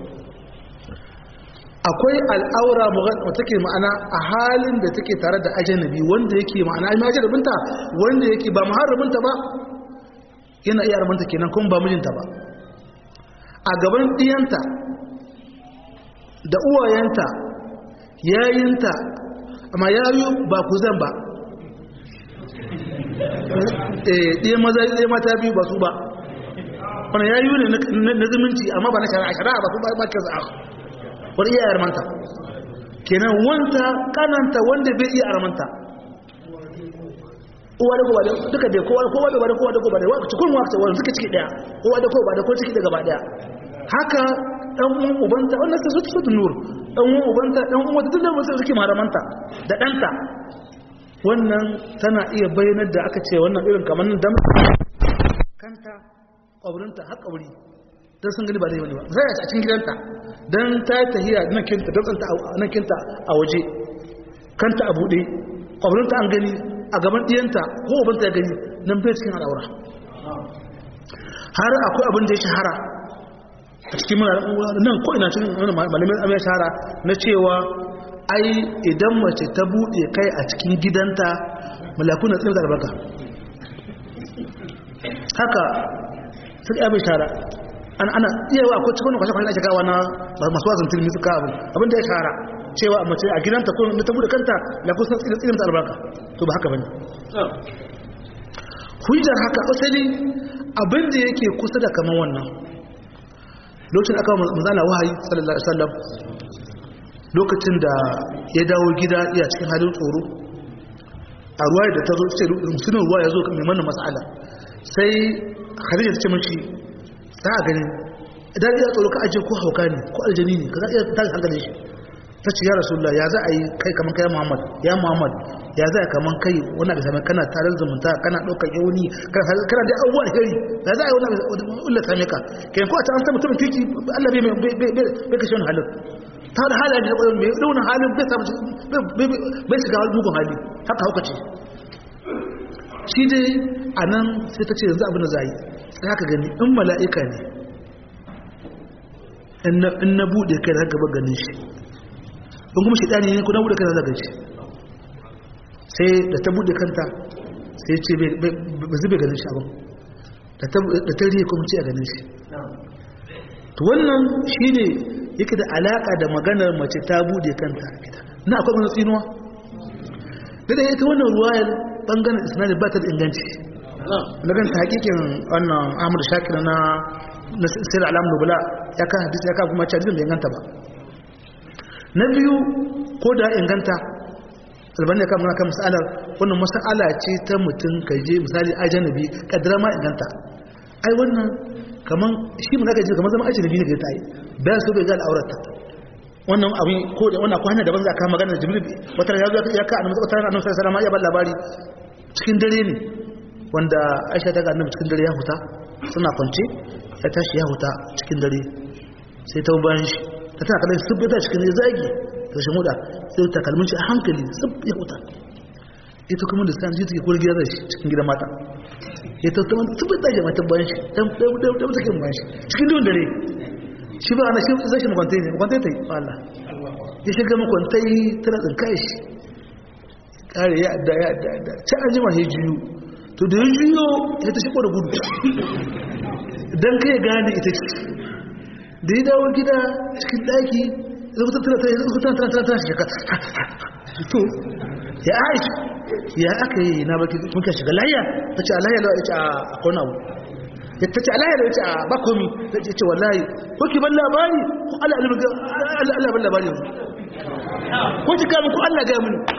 akwai al'aura wata take ma'ana a halin da take tare da ajanabi wanda yake ma'ana ai majalibinta wanda yake ba muharraminta ba yana iya armanta kenan kuma ba mijinta ba a gaban ɗiyanta da uwayenta yayinta amma yayu ba ku zan ba ɗaya maza ɗaya mata biyu ba su ba wani yayu ne na zumunci amma ba na shari'a shari'a ba su ba ke za'a wani iya yarmanta kenan wanta kananta wanda bai iya armanta uwa da kowa duka dai kowa kowa da kowa da kowa da kowa cikin wakta wani suka ciki daya uwa da kowa da kowa ciki da gaba daya haka dan uwan ubanta wannan ta sutu sutu nur dan uwan ubanta dan uwan wata dukkan wasu suke maramanta da danta wannan tana iya bayyanar da aka ce wannan irin kamar nan dam kanta kaburinta har kaburi don sun gani ba zai wani ba sai a cikin gidanta don ta yi tahiya nan kinta don tsanta nan kinta a waje kanta a buɗe ƙwabarinta an gani a gaban ɗiyanta ko ubanta ya gani nan bai cikin al'aura har akwai abin da ya shahara a cikin nan ko ina cikin malamin abin ya shahara na cewa ai idan mace ta buɗe kai a cikin gidanta malakuna tsaye da albarka haka suka abin shahara ana ana iya wa ko cikin kwashe kwashe ake kawo na masu wazin tilmi suka abu abinda ya shahara cewa mace a gidanta ko ta bude kanta la kusa tsirin ta albarka to ba haka bane hujjar haka asali abinda yake kusa da kaman wannan lokacin aka manzala wahayi sallallahu alaihi wasallam lokacin da ya dawo gida iya cikin halin tsoro a ruwa da ta zo ce musulun ruwa ya zo mai mana mas'ala sai khadija ta ce mashi za a gani idan ya tsoro ka ajiye ko hauka ne ko aljani ne ka za a iya tashi hankalin shi ta ce ya rasulullah ya za a yi kai kamar kai muhammad ya muhammad ya za a yi kamar kai wani abu sami kana tarar zumunta kana ɗaukar yauni kana da abubuwa da gari ya za a yi wani abu ulla same ka kai ko a ta an san mutumin kirki allah bai kashe wani halin ta da halaye da ƙwayon mai ɗaunin halin bai samu bai shiga mugun hali haka hauka ce shi dai a nan sai ta ce yanzu abin da za a yi sai haka gani in mala'ika ne in na buɗe kai da gaba ganin shi in kuma shaidani ne ko na buɗe kai da zaga shi sai da ta buɗe kanta sai ce ba zube ganin shi abin da ta riye kuma ce a ganin shi to wannan shi ne yake da alaƙa da maganar mace ta buɗe kanta a gida na akwai wani tsinuwa da da ita wannan ruwayar ɓangaren isnadi ba ta da inganci na ganta hakikin wannan ahmadu shakir na na sirri alam nubula ya kan hadisi ya kan kuma ce hadisin bai inganta ba na biyu ko da inganta albani ya kan muna kan masalar wannan masala ce ta mutum ka je misali ajanabi kadara ma inganta ai wannan kaman shi mun aka ji kaman zama ajanabi ne ga ta yi bayan so bai ga al'aurata wannan abin ko da wannan ko hanya daban za ka magana da jibril wata ya zo ya ka annabi wata annabi sallallahu alaihi wasallam ya ba labari cikin dare ne wanda aisha ta ga annabi cikin dare ya huta suna kwance ya tashi ya huta cikin dare sai ta bayan shi ta tana kallon sub ya cikin ya zagi ta shi muda sai ta kalmin shi a hankali sub ya huta ita kuma da sani take kula gida shi cikin gidan mata ya ta tuma sub ta ji mata bayan shi ta ta ta kin bayan shi cikin duhun dare shi ba ana shi zai shi makwantai ne makwantai ta yi Allah ya shiga makwantai tana tsinkai shi kare ya adda ya adda ya adda can an jima ya juyo to da ya juyo ya ta shigo da gudu don kai gane ita ce da ya dawo gida cikin daki zukutan tana tana tana tana tana shiga to ya aisha ya aka yi na baki muka shiga layya ta ce alayya lawa ya ce a kona abu ya ta ce alayya lawa ya ce a bakomi ta ce wallahi ko ki ban labari ko Allah ban labari yanzu ko ki gami ko Allah gaya mini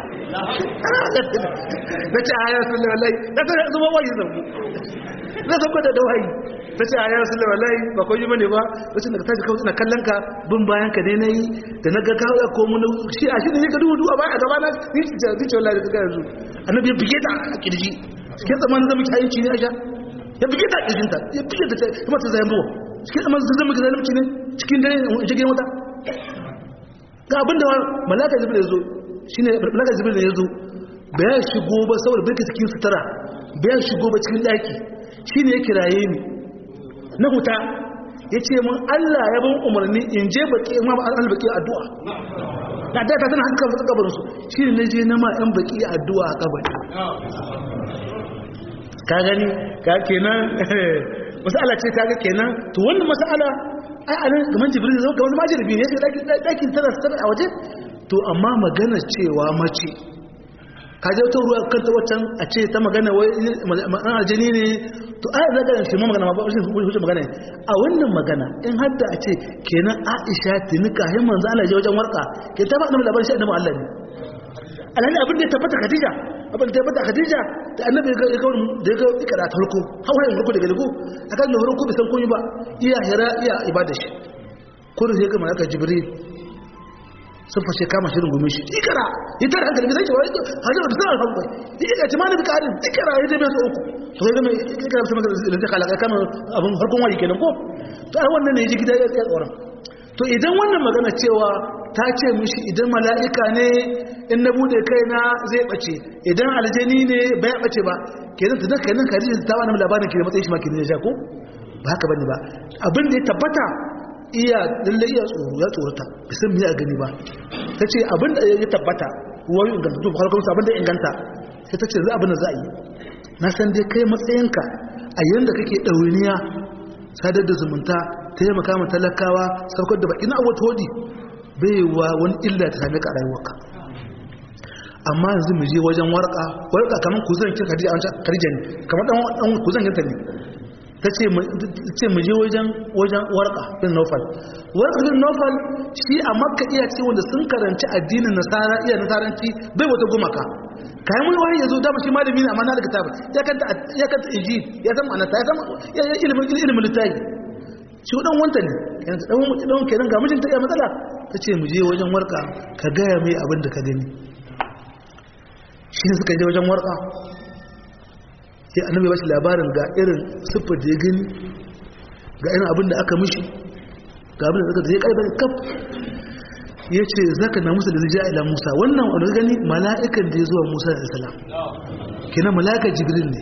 na ce a hayar sun wallahi na ta zama wayi zangu na sauko da dawayi ta ce a hayar sun wallahi ba ko yi mane ba wacce daga tashi kawai ina kallon ka bin bayan ka ne na yi da na ga kawo ya komo na shi a shi ne ka duhu duhu a baya a gaba na ni ce ce wallahi da kaga yanzu annabi ya bige ta a kirji cikin tsamanin zama ki hayinci ne a sha ya bige ta a kirjinta ya bige ta kuma ta zayen buwa cikin tsamanin zama ki zalimci ne cikin dare jirgin wata ga abinda malaka jibril ya zo shi ne malaka jibril ya zo bayan shigo ba saboda birka cikin sutura bayan shigo ba cikin daki shi ne ya kiraye ni na huta ya ce mun allah ya ban umarni in je baki in ma albaki addu'a na da ta tana haka kan kabarinsu shi ne na je na ma yan baki addu'a a kabari ka gani ka kenan masala ce ta ga kenan to wannan masala ai a nan gaman jibril zai ga wani majirbi ne sai dakin tana tana a waje to amma magana cewa mace ka je ta ruwa kanta waccan a ce ta magana wai an aljani ne to ai da ganin shi ma magana ma ba shi hujja magana a wannan magana in hadda a ce kenan Aisha tinika hin manzo Allah je wajen warka ke ta ba annabi labarin shi annabi Allah ne alhali abin da ya tabbata Khadija abin da ya tabbata Khadija da annabi ya ga da ya ga ikara ta farko hawayen farko daga lugu akan da farko bai san komai ba iya hira iya ibada shi kullum sai ga malaka Jibril sun fashe kama shirin gumi shi ikara ya tara hankali bai zai wani hajjar da sanar hankali ya ika ci mana da karin ikara ya zai su uku to kai gama ikara su maka da zai kalaka kama abin harkon wayi kenan ko to ai wannan ne ya ji gida ya tsaye tsoron to idan wannan magana cewa ta ce mishi idan mala'ika ne in na bude kaina zai bace idan aljani ne bai bace ba kenan ta zaka nan kaji ta wani labarin ke da matsayin shi ma ke ne ko ba haka bane ba abin da ya tabbata iya lalle iya tsoro ya tsorata bisan miya gani ba ta ce abin da ya tabbata wani inganta to farkon abin da inganta sai ta ce za abin da za a yi na san dai kai matsayinka a yanda kake ɗauniya sadar da zumunta taimaka ma talakawa saukar da baki na abu hodi bai wa wani illa ta sami ka rayuwarka amma yanzu mu je wajen warka warka kamar ku zan kira karija ne kamar dan ku zan kinta ne ta ce mu je wajen warka bin nofal warka bin nofal shi a makka iya ce wanda sun karanci addinin nasara iya nasaranci bai wata gumaka kayan wani wani ya zo dama shi malami ne amma na daga tabi ya kanta iji ya san ma'anata ya san ilimin ilimin littafi shi dan wanta ne yanzu dan dan kenan ga mijinta iya matsala ta ce mu je wajen warka ka gaya mai abin da ka gani shi ne suka je wajen warka sai annabi ba shi labarin ga irin siffar da ya gani ga irin abin da aka mishi ga abin da zai kai bane kaf ya ce zaka na musa da zai ila musa wannan wani gani mala'ikan da ya zuwa musa da salam kina mala'ika jibril ne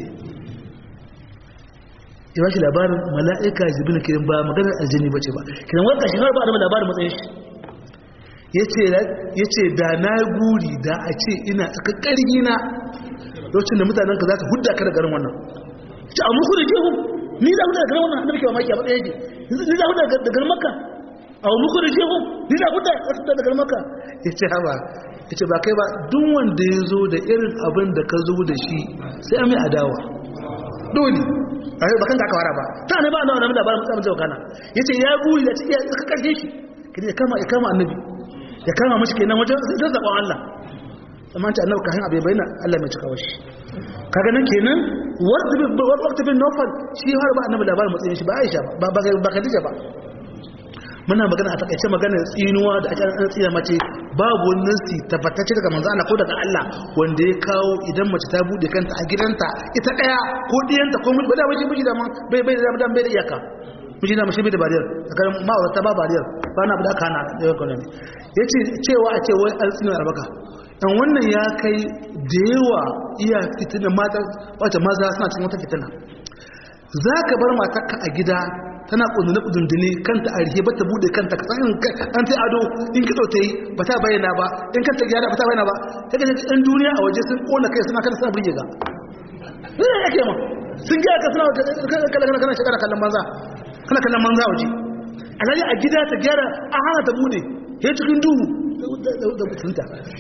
ya ba shi labarin mala'ika jibril kiran ba maganar aljani ba ce ba kina wata shi har ba da labarin matsayin shi ya ce da na guri da a ce ina tsakakkari na lokacin da mutanenka za ka hudda ka da garin wannan ci a muku da ke hu ni za hudda da garin wannan annabi ke mamaki a matsayin yake ni za hudda da garin makka a muku da ke hu ni za hudda da garin makka ya ce haba ya ce ba kai ba duk wanda ya zo da irin abin da ka zo da shi sai mai adawa dole a yi bakan ka wara ba ta ne ba na wani labarin musamman zai wakana ya ce ya guri da cikin ya karshe shi ya kama ya kama annabi ya kama mashi kenan wajen zai zaɓon Allah amma ta annabi kahin abai bayyana Allah mai cikawa shi kaga nan kenan waqt bin nawfal shi har ba annabi labarin matsayin shi ba Aisha ba ba ba Khadija ba muna magana a takaice magana tsinuwa da aka an tsira mace babu wani nasi tabbatacce daga manzo Allah ko daga Allah wanda ya kawo idan mace ta bude kanta a gidanta ita daya ko diyanta ko miji ba da waje miji da man bai bai da bai da iyaka miji na mashi bai da bariyar tsakanin ma'aurata ba bariyar ba na da kana da economy yace cewa a ce wai an tsina arbaka dan wannan ya kai da yawa iya fitina mata wata maza suna cikin wata fitina za ka bar matarka a gida tana ƙundune ƙundundune kanta a rihe ba ta buɗe kanta ka san an ta ado in kitso ta yi ba ta bayyana ba in kanta gyara ba ta bayyana ba ta gaji ɗan duniya a waje sun ƙona kai suna kana suna burge ga zai ya ke ma sun gyara ka suna kana kana shekara kallon banza kana kallon banza a waje alhali a gida ta gyara a hana ta buɗe ya cikin duhu da mutunta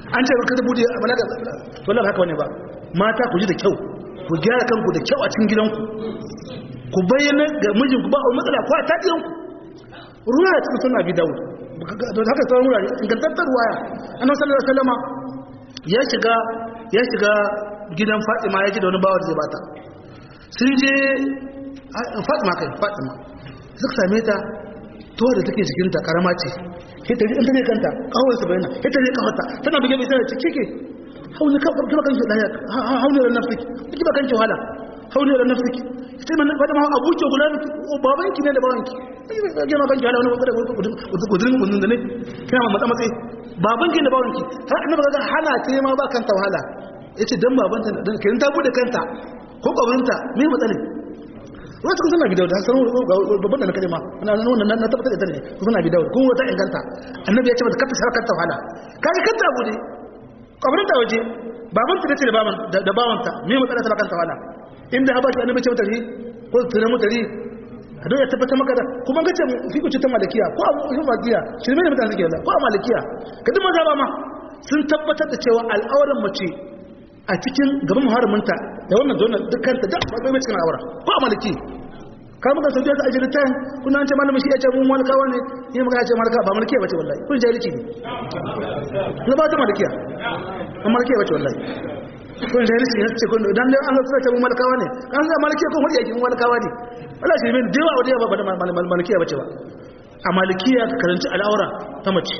an ce ka bude balaga wallahi haka wani ba mata ku ji da kyau ku gyara kanku da kyau a cikin gidanku ku bayyana ga mijinku ba a matsala ko a taɗiyanku ruwa ya cikin suna bi dawo da haka sauran wurare ingantattar ruwaya annabi sallallahu alaihi wasallama ya shiga ya shiga gidan Fatima ya ji da wani bawar zai bata sun je Fatima kai Fatima suka same ta to da take cikin ta karama ce ita in ta ne kanta kawai su bayyana ita ne kawata tana buge bai sai cike ke hauni ka kuma kanki daya hauni ran nafsiki kike ba kanki wahala hauni ran nafsiki sai man fada ma abuke guda babanki ne da babanki ke ma kanki wahala wani wadda gudurin gudun da ne kina ma matsa matsayi babanki da babanki har annabi ga hana ce ma ba kanta wahala yace dan babanta dan kin ta bude kanta ko kabarinta me matsalin wasu kun suna bi dauda sanar babban da na kalima na nuna na tabbatar da ita ne kun suna bi dauda kun wata inganta annabi ya ce mata kata sarar kanta wahala kaga kanta abu ne kabarin ta waje babanta da ce da baban da bawanta me matsala ta kanta wahala inda ha ba shi annabi ce mata ri ko tsira mata ri a don ya tabbatar maka da kuma ga ce fi kuce ta malakiya ko a fi malakiya shi ne mutane suke ko a malakiya ka duk maza ba ma sun tabbatar da cewa al'auran mace a cikin gaban muharraminta da wannan da wannan dukkanta da bai mai cikin aura ko a maliki ka muka sauke ta ajiyar tayin kuna an ce malamin shi ya ce mun malikawa ne yi muka ce malika ba malikiya bace wallahi kun jahilci ne na ba ta malikiya ba malikiya bace wallahi kun jahilci ne ce kun dan an zo ce mun malikawa ne kan ga malikiya ko mu yake mun malikawa ne wala shi min dewa wa dewa ba da malikiya bace ba a malikiya ka karanci al'aura ta mace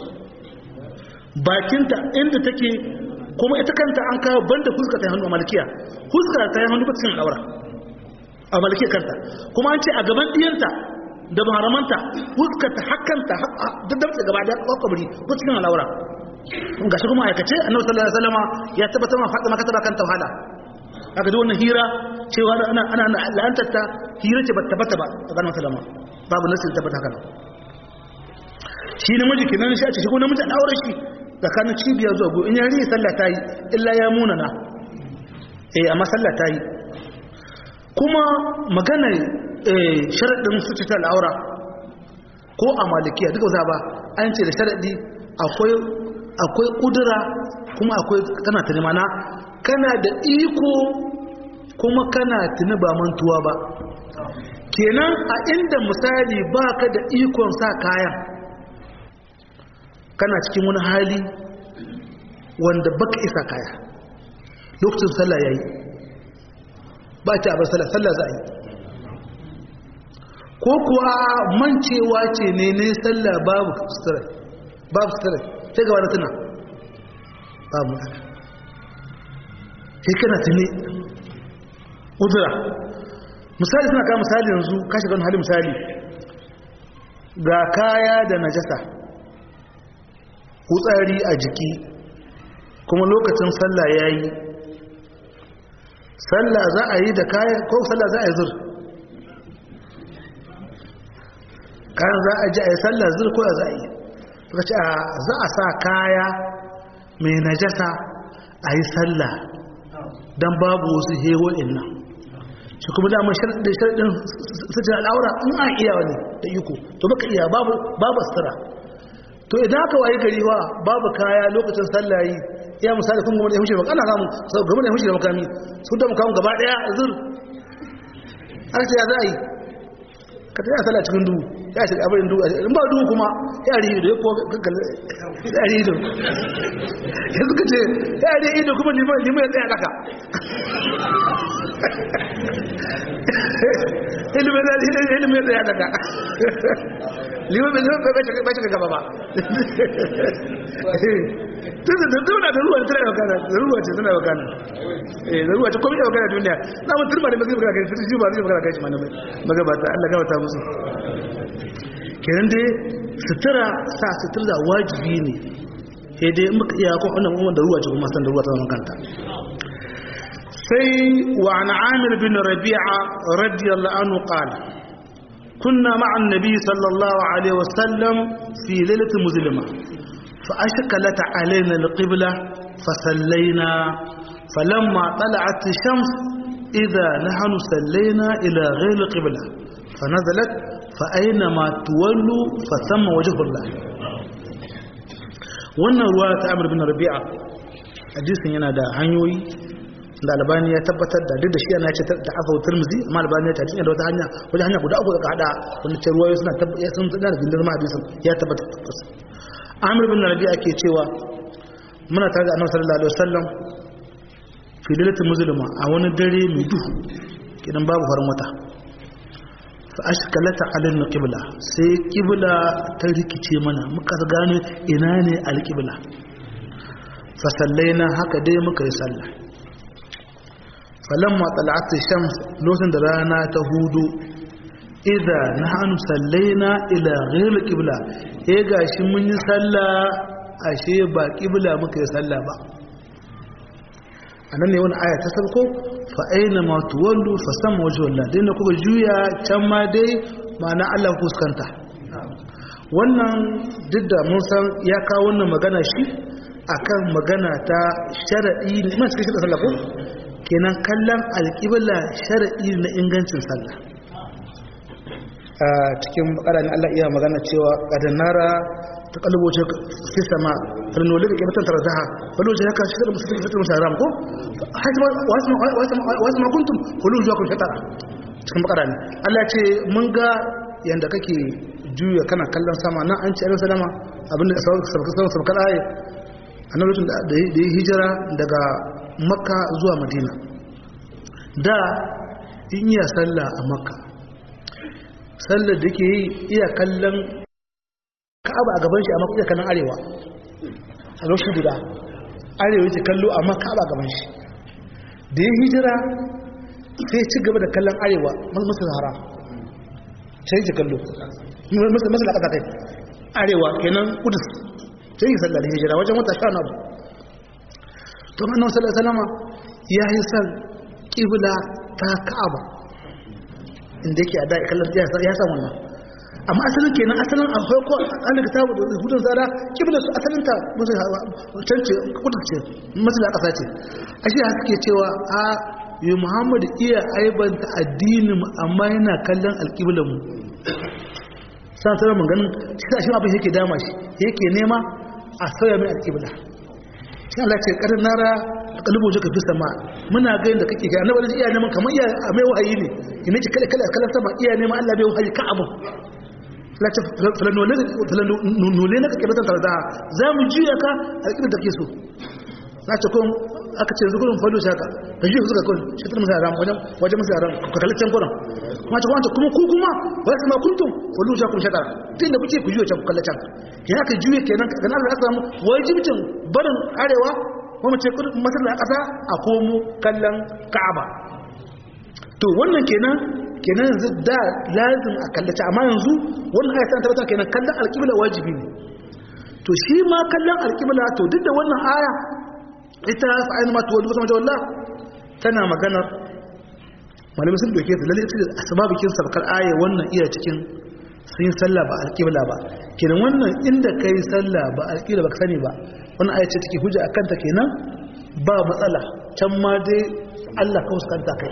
bakinta inda take kuma ita kanta an kawo banda fuska ta hannu a malkiya fuska ta hannu ba cikin al'aura a malkiya kanta kuma an ce a gaban diyanta da maharamanta fuska ta hakanta daddamta gaba da kwakwabri ba cikin al'aura ga shi kuma aikace annabi sallallahu alaihi wasallam ya tabbatar ma fatima ka taba kanta wahala kaga duk wannan hira cewa ana ana la'antar ta hira ce ba tabbata ba a ganin sallama babu nasin tabbata haka shi namiji kenan shi a ce shi ko namiji an aure shi tsakanin cibiyar zuwa go in ya ri sallah ta yi illa ya munana eh amma sallah ta yi kuma maganar sharaɗin sututa al'aura ko a malikiya duka za ba an ce da sharaɗi akwai ƙudura kuma akwai kana tuni mana kana da iko kuma kana tuni ba mantuwa ba kenan a inda misali ba ka da ikon sa kayan kana cikin wani hali wanda baka isa kaya lokacin sallah yayi ba ta bar sallah sallah za a yi ko kuwa mancewa ce ne ne sallah babu sutura babu sutura sai gaba da tuna babu haka sai kana tuni udura misali suna kawo misali yanzu kashi gan hali misali ga kaya da najasa kutsari a jiki kuma lokacin sallah ya yi sallah za a yi da kaya ko sallah za a yi zur kayan za a ji a yi sallah zur ko za a yi suka ce za a sa kaya mai najasa a yi sallah don babu wasu hewo'in nan shi kuma damar sharaɗin sujin al'aura in an iya wani da iko to baka iya babu sutura to idan aka waye gari wa babu kaya lokacin sallah yi ya misali kun gama da yahushi ana samu sau gama da yahushi da makami su da makamun gaba daya zur an ce ya za a yi ka ta yi sallah cikin duhu ya shiga abin duhu in ba duhu kuma ya ri ido ya kuwa gaggalle ya ri ido ya suka ce ya ri ido kuma liman liman ya tsaya daka ilimin ya tsaya daka liman bai zama bai shiga gaba ba tun da tuna da ruwa tana yau kana da ruwa ce tana yau kana eh da ruwa ce komai yau kana duniya na mun turba da mazai magana kai fitu ba zai magana kai shi malamai magabata Allah gabata musu kenan dai sutura sa sutura wajibi ne sai dai muka iya ko wannan wannan da ruwa ce kuma san da ruwa ta zama kanta sai wa an amir bin rabi'a radiyallahu anhu qala كنا مع النبي صلى الله عليه وسلم في ليلة مظلمة فأشكلت علينا القبلة فصلينا فلما طلعت الشمس إذا نحن صلينا إلى غير القبلة فنزلت فأينما تولوا فثم وجه الله wannan ruwa ta amur bin rabi'a hadisin yana da hanyoyi da albani ya tabbatar da duk da shi yana ce da aka wutar muzi amma albani ya tafi da wata hanya wajen hanya guda uku daga hada wanda ce ruwayo suna ya sun tsada da gindin ma hadisin ya tabbatar amir bin rabi ake cewa muna tare da annabi sallallahu alaihi wasallam fi lailatul muzlima a wani dare mai duhu kidan babu farin wata fa ashkalata alal qibla sai qibla ta rikice mana muka gano ina ne alqibla fa sallaina haka dai muka yi sallah falamma tala'at shams lokacin da rana ta hudu idza nahnu sallaina ila ghayr qibla eh gashi mun yi sallah ashe ba qibla muka yi sallah ba anan ne wani aya ta sabko fa aina ma tuwallu fa sama wajhu Allah dai na kuka juya can ma dai ma'ana Allah fuskanta wannan duk da mun san ya kawo wannan magana shi akan magana ta sharadi ne ma cikin sallah ko kenan kallon alƙibla sharaɗi na ingancin sallah a cikin bakara ne Allah iya magana cewa ƙadanara ta kalboce fi sama farnoli da ƙibatan tarzaha wani wajen haka shigar musu fitar musu haram ko wasu makuntum kulu zuwa kun shatara cikin bakara ne Allah ce mun ga yadda kake juya kana kallon sama nan an ce ayyar salama abinda sabakar aye a nan lokacin da ya hijira daga makka zuwa madina da in iya sallah a makka sallar da ke yi iya kallon ka'aba a gaban shi a makka iya kallon arewa a lokacin guda arewa yake kallo amma ka'aba a gaban shi da ya hijira sai ci gaba da kallon arewa masu haram sai yake kallo masu da ƙasa kai arewa kenan kudus sai yi sallar hijira wajen wata sha na to annabi sallallahu alaihi wasallam ya yi san kibla ta Ka'aba inda yake a da kallon ya san wannan amma asalin kenan asalin akwai ko an da kitabu da hudun zara kibla su asalin ta musu tance kudin ce musu da kasa ce ashe haka ke cewa a yi Muhammad iya aibanta addinin mu amma yana kallon alƙiblan mu san sanar maganin shi shi abin yake dama shi yake nema a sauya mai alƙibla shi Allah ce karin nara kalubu ka fi sama muna ga yadda kake ga annabi iya neman kamar iya a mai wahayi ne ina ce kala kala kala sama iya neman Allah bai wahayi ka abu la ta falanole falanole na kake batan tarda za mu juya ka alƙibla da ke so na ce kun aka ce zukurin falo shaka da juya suka kun shi tun musa ram wajen wajen musa ram ka kalli can kuran kuma ce kuma kuma ku kuma wa sama kuntum wallu ja kun shaka tun da kuke ku juya can ku kalli can kenan ka juya kenan ga nan da samu wajibcin barin arewa kuma ce masallar ƙasa a komo kallon ka'aba to wannan kenan kenan yanzu da lazim a kallace amma yanzu wannan aya tana tabbatar kenan kallon alƙibla wajibi ne to shi ma kallon alƙibla to duk da wannan aya ita fa'ayin ma tuwallu sama jawalla tana maganar malamai sun doke ta lalle ita asbabikin sabkar aya wannan iya cikin sun yi sallah ba alƙibla ba kenan wannan inda kai sallah ba alƙibla ba ka sani ba wannan aya ce take hujja akan ta kenan ba matsala can ma dai Allah ka fuskanta kai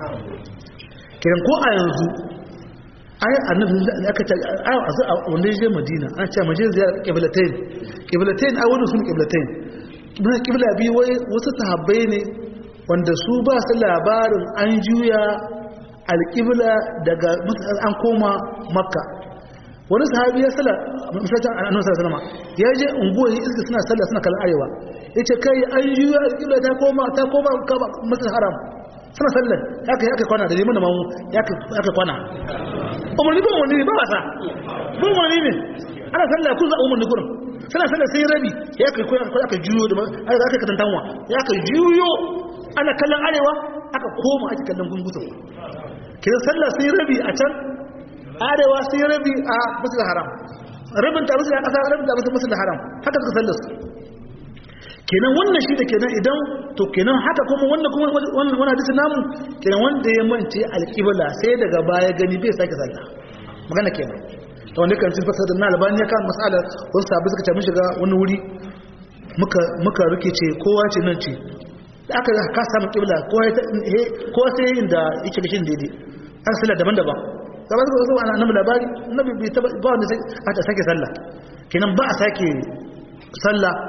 kenan ko a yanzu ai annabi ne aka ce ai a wanda je Madina an ce maje ziyara qiblatain qiblatain ai wannan sun qiblatain mun qibla bi wai wasu sahabbai ne wanda su ba su labarin an juya alqibla daga an koma makka wani sahabi ya sala misalcin annabi sallallahu alaihi wasallam ya je unguwa iska suna sallah suna kallon arewa yace kai an juya alqibla ta koma ta koma masjid haram suna sallar haka ya kai kwana da neman da mamu ya kai kwana umarni ba umarni ba wasa ba umarni ne ana sallar kun za a umarni kurin suna sallar sai rabi ya kai kwana aka juyo da aka aka katantanwa ya kai juyo ana kallon arewa aka koma ake kallon gungutu ke sallar sai rabi a can arewa sai rabi a masjid haram rabin ta masjid kasa rabin ta masjid haram haka suka sallar su kenan wannan shi da kenan idan to kenan haka kuma wannan kuma wannan wannan hadisi namu kenan wanda ya mance alqibla sai daga baya gani bai sake sallah magana kenan to wanda kan sifar da albani ya kan mas'ala wasu sabu suka ce mun shiga wani wuri muka muka rikice kowa ce nan ce da aka ka samu qibla kowa ya kowa sai inda yake gashin daidai an sallah daban-daban kamar da zuwa annabi labari annabi bai taba ba wanda sai aka sake sallah kenan ba a sake sallah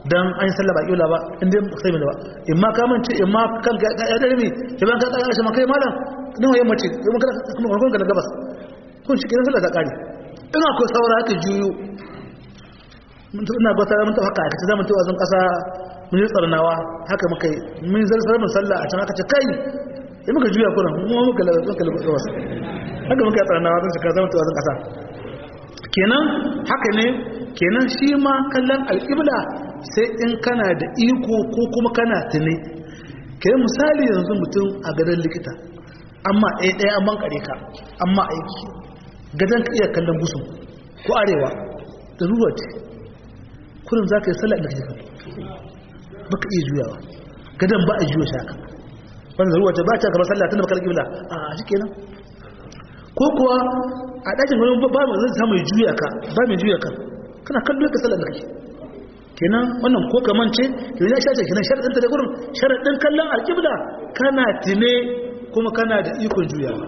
dan an yi sallah ba kibla ba in dai sai mai da ba in ma ka mance in ma kan ka ya dare mi idan ka tsaya shi ma kai malam nawa yamma ce kuma kana kuma kun ga gabas kun shi kiran sallah ta kare in akwai saura ka juyo ina gwata mun ta haka aka ce zamu tawa zan kasa mun yi tsarnawa haka muka yi mun zarsar mun sallah a can aka ce kai in muka juya kuna mu muka muka gabas haka muka yi tsarnawa zan shiga zamu tawa zan kasa kenan haka ne kenan shi ma kallon alƙibla sai in kana da iko ko kuma kana tuni kenan misali yanzu mutum a gadon likita amma ɗaya ɗaya an bankare ka amma aiki gadon ka iya kallon gusun ko arewa da ruwa ce kurin za ka yi sallah da kake kan ba ka iya juyawa gadon ba a juya shaka wanda ruwa ce ba ta gaba sallah tun da bakar ƙibla a shi kenan ko kuwa a ɗakin wani ba mai zai samu juya ka ba mai juya ka kana kallo ka sallar da kake kenan wannan ko ka mance kenan ya shace kenan sharadin ta da gurin sharadin kallon alqibla kana tine kuma kana da ikon juyawa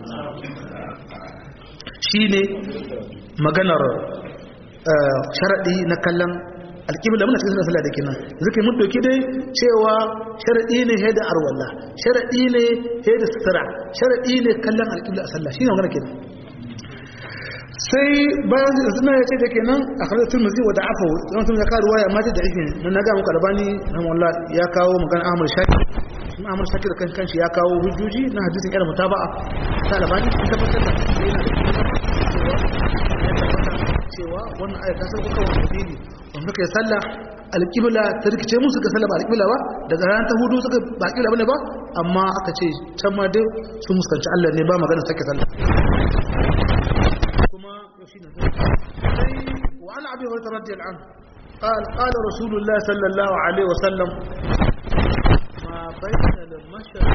shine maganar sharadi na kallon alqibla muna cikin sallah da kenan zaka mun doki dai cewa sharadi ne da arwalla sharadi ne da sutura sharadi ne kallon alqibla a sallah shine magana kenan sai bayan suna ya ce da ke nan a karar turmuzi wa da afa zama tun ya karuwa ya mata da ikin nan na gama kalabani na wallah ya kawo magana ahmad shakir sun ahmad shakir kan kanshi ya kawo hujjoji na hadisin yar mutaba'a ta alabani sun tabbatar da yana da cewa wannan ayat ta sauka kawai dalili wanda kai sallah alƙibla ta rikice musu ga sallah ba alƙibla ba daga ran ta hudu suka ba alƙibla bane ba amma aka ce can ma dai sun muskanci Allah ne ba magana sake sallah وعن أبي هريرة رضي الله عنه قال قال رسول الله صلى الله عليه وسلم ما بين المشرق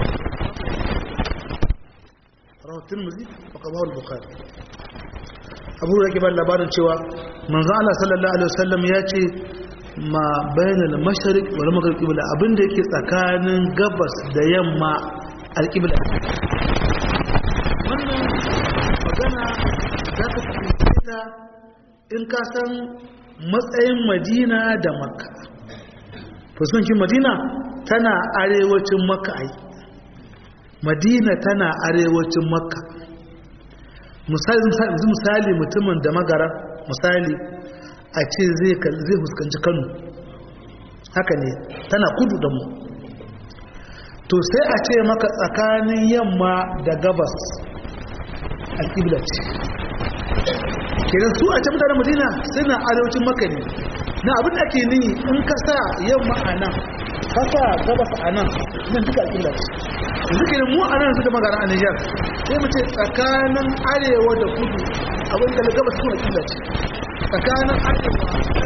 رواه الترمذي وقباه البخاري abu da ke ba labarin cewa manzo Allah sallallahu alaihi wasallam ya ce ma bainal mashariq wal maghrib qibla abinda yake tsakanin gabas da yamma alqibla wannan magana za ka fahimta in ka san matsayin madina da makka fuskokin madina tana arewacin makka ai madina tana arewacin makka misali misali mutumin da magara misali a ce zai fuskanci kano haka ne tana kudu da mu to sai a ce maka tsakanin yamma da gabas alƙibla ce kenan su a can mutanen madina suna arewacin maka ne na abin da ake nihi in ka sa yamma a nan ka sa gabas a nan nan duka alƙibla ce yanzu kenan mu a nan su da magana a nijar sai mu ce tsakanin arewa da kudu abin da gabas kuma alƙibla ce tsakanin arewa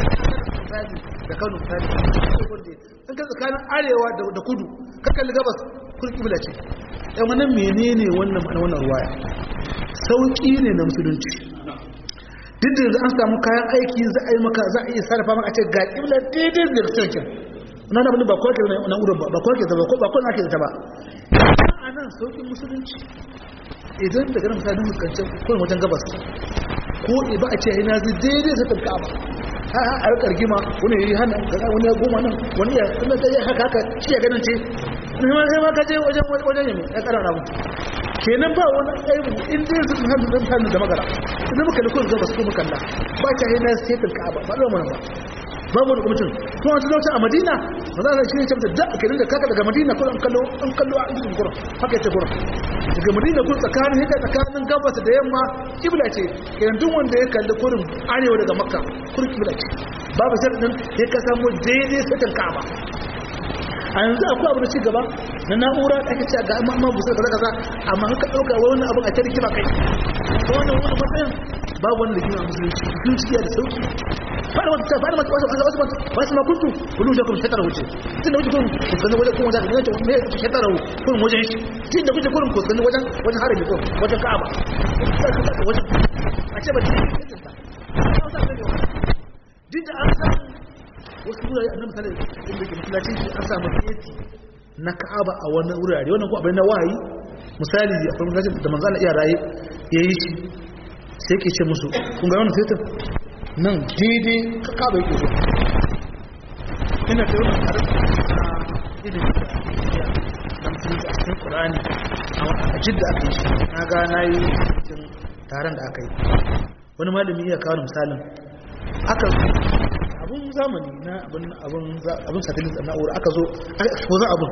da kano misali in ka tsakanin arewa da kudu ka kalli gabas kun ƙibla ce yan wannan menene wannan ma'ana wannan ruwaya sauƙi ne na musulunci duk da yanzu an samu kayan aiki za a yi maka za a iya sarrafa maka ce ga ƙibla daidai da sarkin na na ba kwarke na urin ba kwarke ta ba ba kwarke ake ta ba a nan sauƙin musulunci idan daga nan mutane muskancin kawai wajen gabas ko ba a ce ina zai daidai sa tafi ba ha ha a rikar gima wani yi hannun gaza wani ya goma nan wani ya kuma ta yi haka haka shi ya ganin ce ne ma sai ma ka je wajen wajen yami ya kara ramu kenan ba wani aibu in dai su hannu don hannu da magana idan muka likon gabas ko muka la ba ta yi na sai tafi ba ba da mana ba babu wani kwamitin to wata zauta a madina ba za a shi ne camta da ake da kaka daga madina kuma an kallo an kallo a cikin gurin haka yace gurin daga madina kuma tsakanin haka tsakanin gabas da yamma kibla ce kenan duk wanda ya kalli kurin arewa daga makka kurin kibla ce babu sharadin ya ka samu daidai sakan ka'aba a yanzu akwai abu da ci gaba na na'ura da ake cewa ga amma amma busar kaza kaza amma haka dauka wani abin a tarihi ba kai wannan wani matsayin babu wani rigima musulunci musulunci ya da sauki fara wata ta fara wata wasu wasu ma kuntu kullu da kuma shatara wuce tun da wuce kun kuskani wajen kun wajen da ne me shatara kun wajen shi tun da wuce kun kuskani wajen wajen harabi kun wajen ka'aba wajen a ce ba ta yi duk da an samu wasu wurare annabi sallallahu alaihi wasallam da ke masallaci an samu keti na ka'aba a wannan wurare wannan ko abin na wahayi misali akwai masallacin da manzo Allah iya raye yayi shi sai ke ce musu kun ga wannan setin nan daidai kaba yake zuwa ina da wani tsarin na ilimin da ya da musulunci a cikin ƙur'ani a jidda aka yi shi na ga na yi cikin taron da aka yi wani malami iya kawo misalin aka abun zamani na abun satellite na'ura aka zo aka exposa abun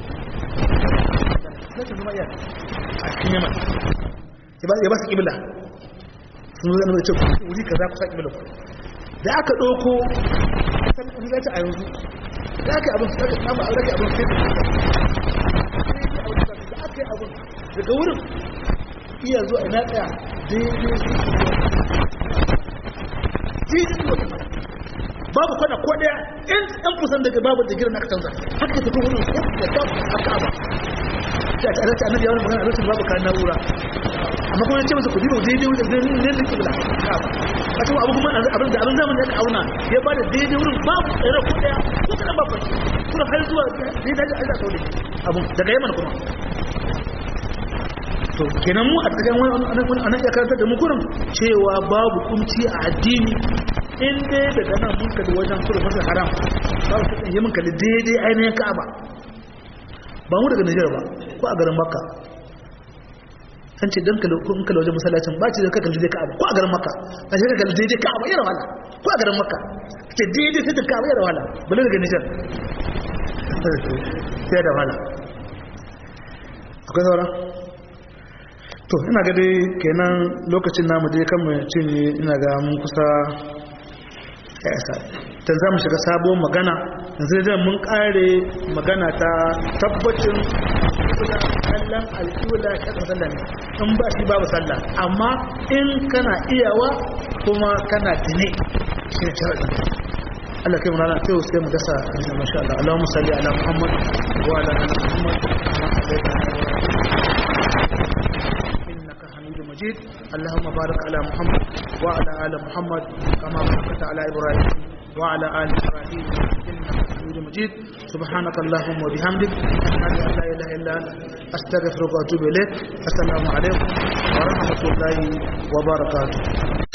na ce zama iya a cikin yamma ya ba su ƙibla sun zo zama da ce wuri ka za ku sa ƙibla da aka ɗauko wani zai a yanzu da aka yi abin su aka samu a rage abin sai da aka yi abin daga wurin iya zuwa ina tsaya daidai babu kwana ko daya in an kusan daga babu da girin aka canza haka tafi wurin ko da babu aka aba ta ta ta annabi yawon magana a lokacin babu kayan na'ura amma kuma yace masa kudi ba daidai wurin da ne ne kibla ka ba a cikin abu kuma abin da abin zamani aka auna ya bada daidai wurin babu tsere ko daya ko kadan babu kuma har zuwa daidai da Allah sauri abun daga yaman kuma to kenan mu a cikin wani anan ya karanta da mu kurin cewa babu kumci a addini in dai daga nan mun kalli wajen kudu masa haram babu kasan yi mun kalli daidai ainihin ka'aba ba mu daga Nijar ba ko a garin Makka an ce dan kalli kun kalli wajen masallacin ba ce da ka kalli daidai ka'aba ko a garin Makka a ce ka kalli daidai ka'aba yana wala ko a garin Makka ce daidai sai da ka'aba yana wala bale daga Nijar sai da wala akwai sauran to ina ga dai kenan lokacin namu dai kan mu cinye ina ga mun kusa ya isa ta za mu shiga sabon magana yanzu zai mun kare magana ta tabbacin kula kallon alƙula shaɗin sallah ne in ba shi babu sallah amma in kana iyawa kuma kana tune shi ne sharaɗin Allah kai mulana sai sai mu dasa insha masha Allah Allahumma salli ala Muhammad wa ala ali Muhammad kama sallaita ala مجيد اللهم بارك على محمد وعلى آل محمد كما باركت على إبراهيم وعلى آل إبراهيم إنك حميد مجيد سبحانك اللهم وبحمدك أشهد أن لا إله إلا أنت أستغفرك وأتوب إليك السلام عليكم ورحمة الله وبركاته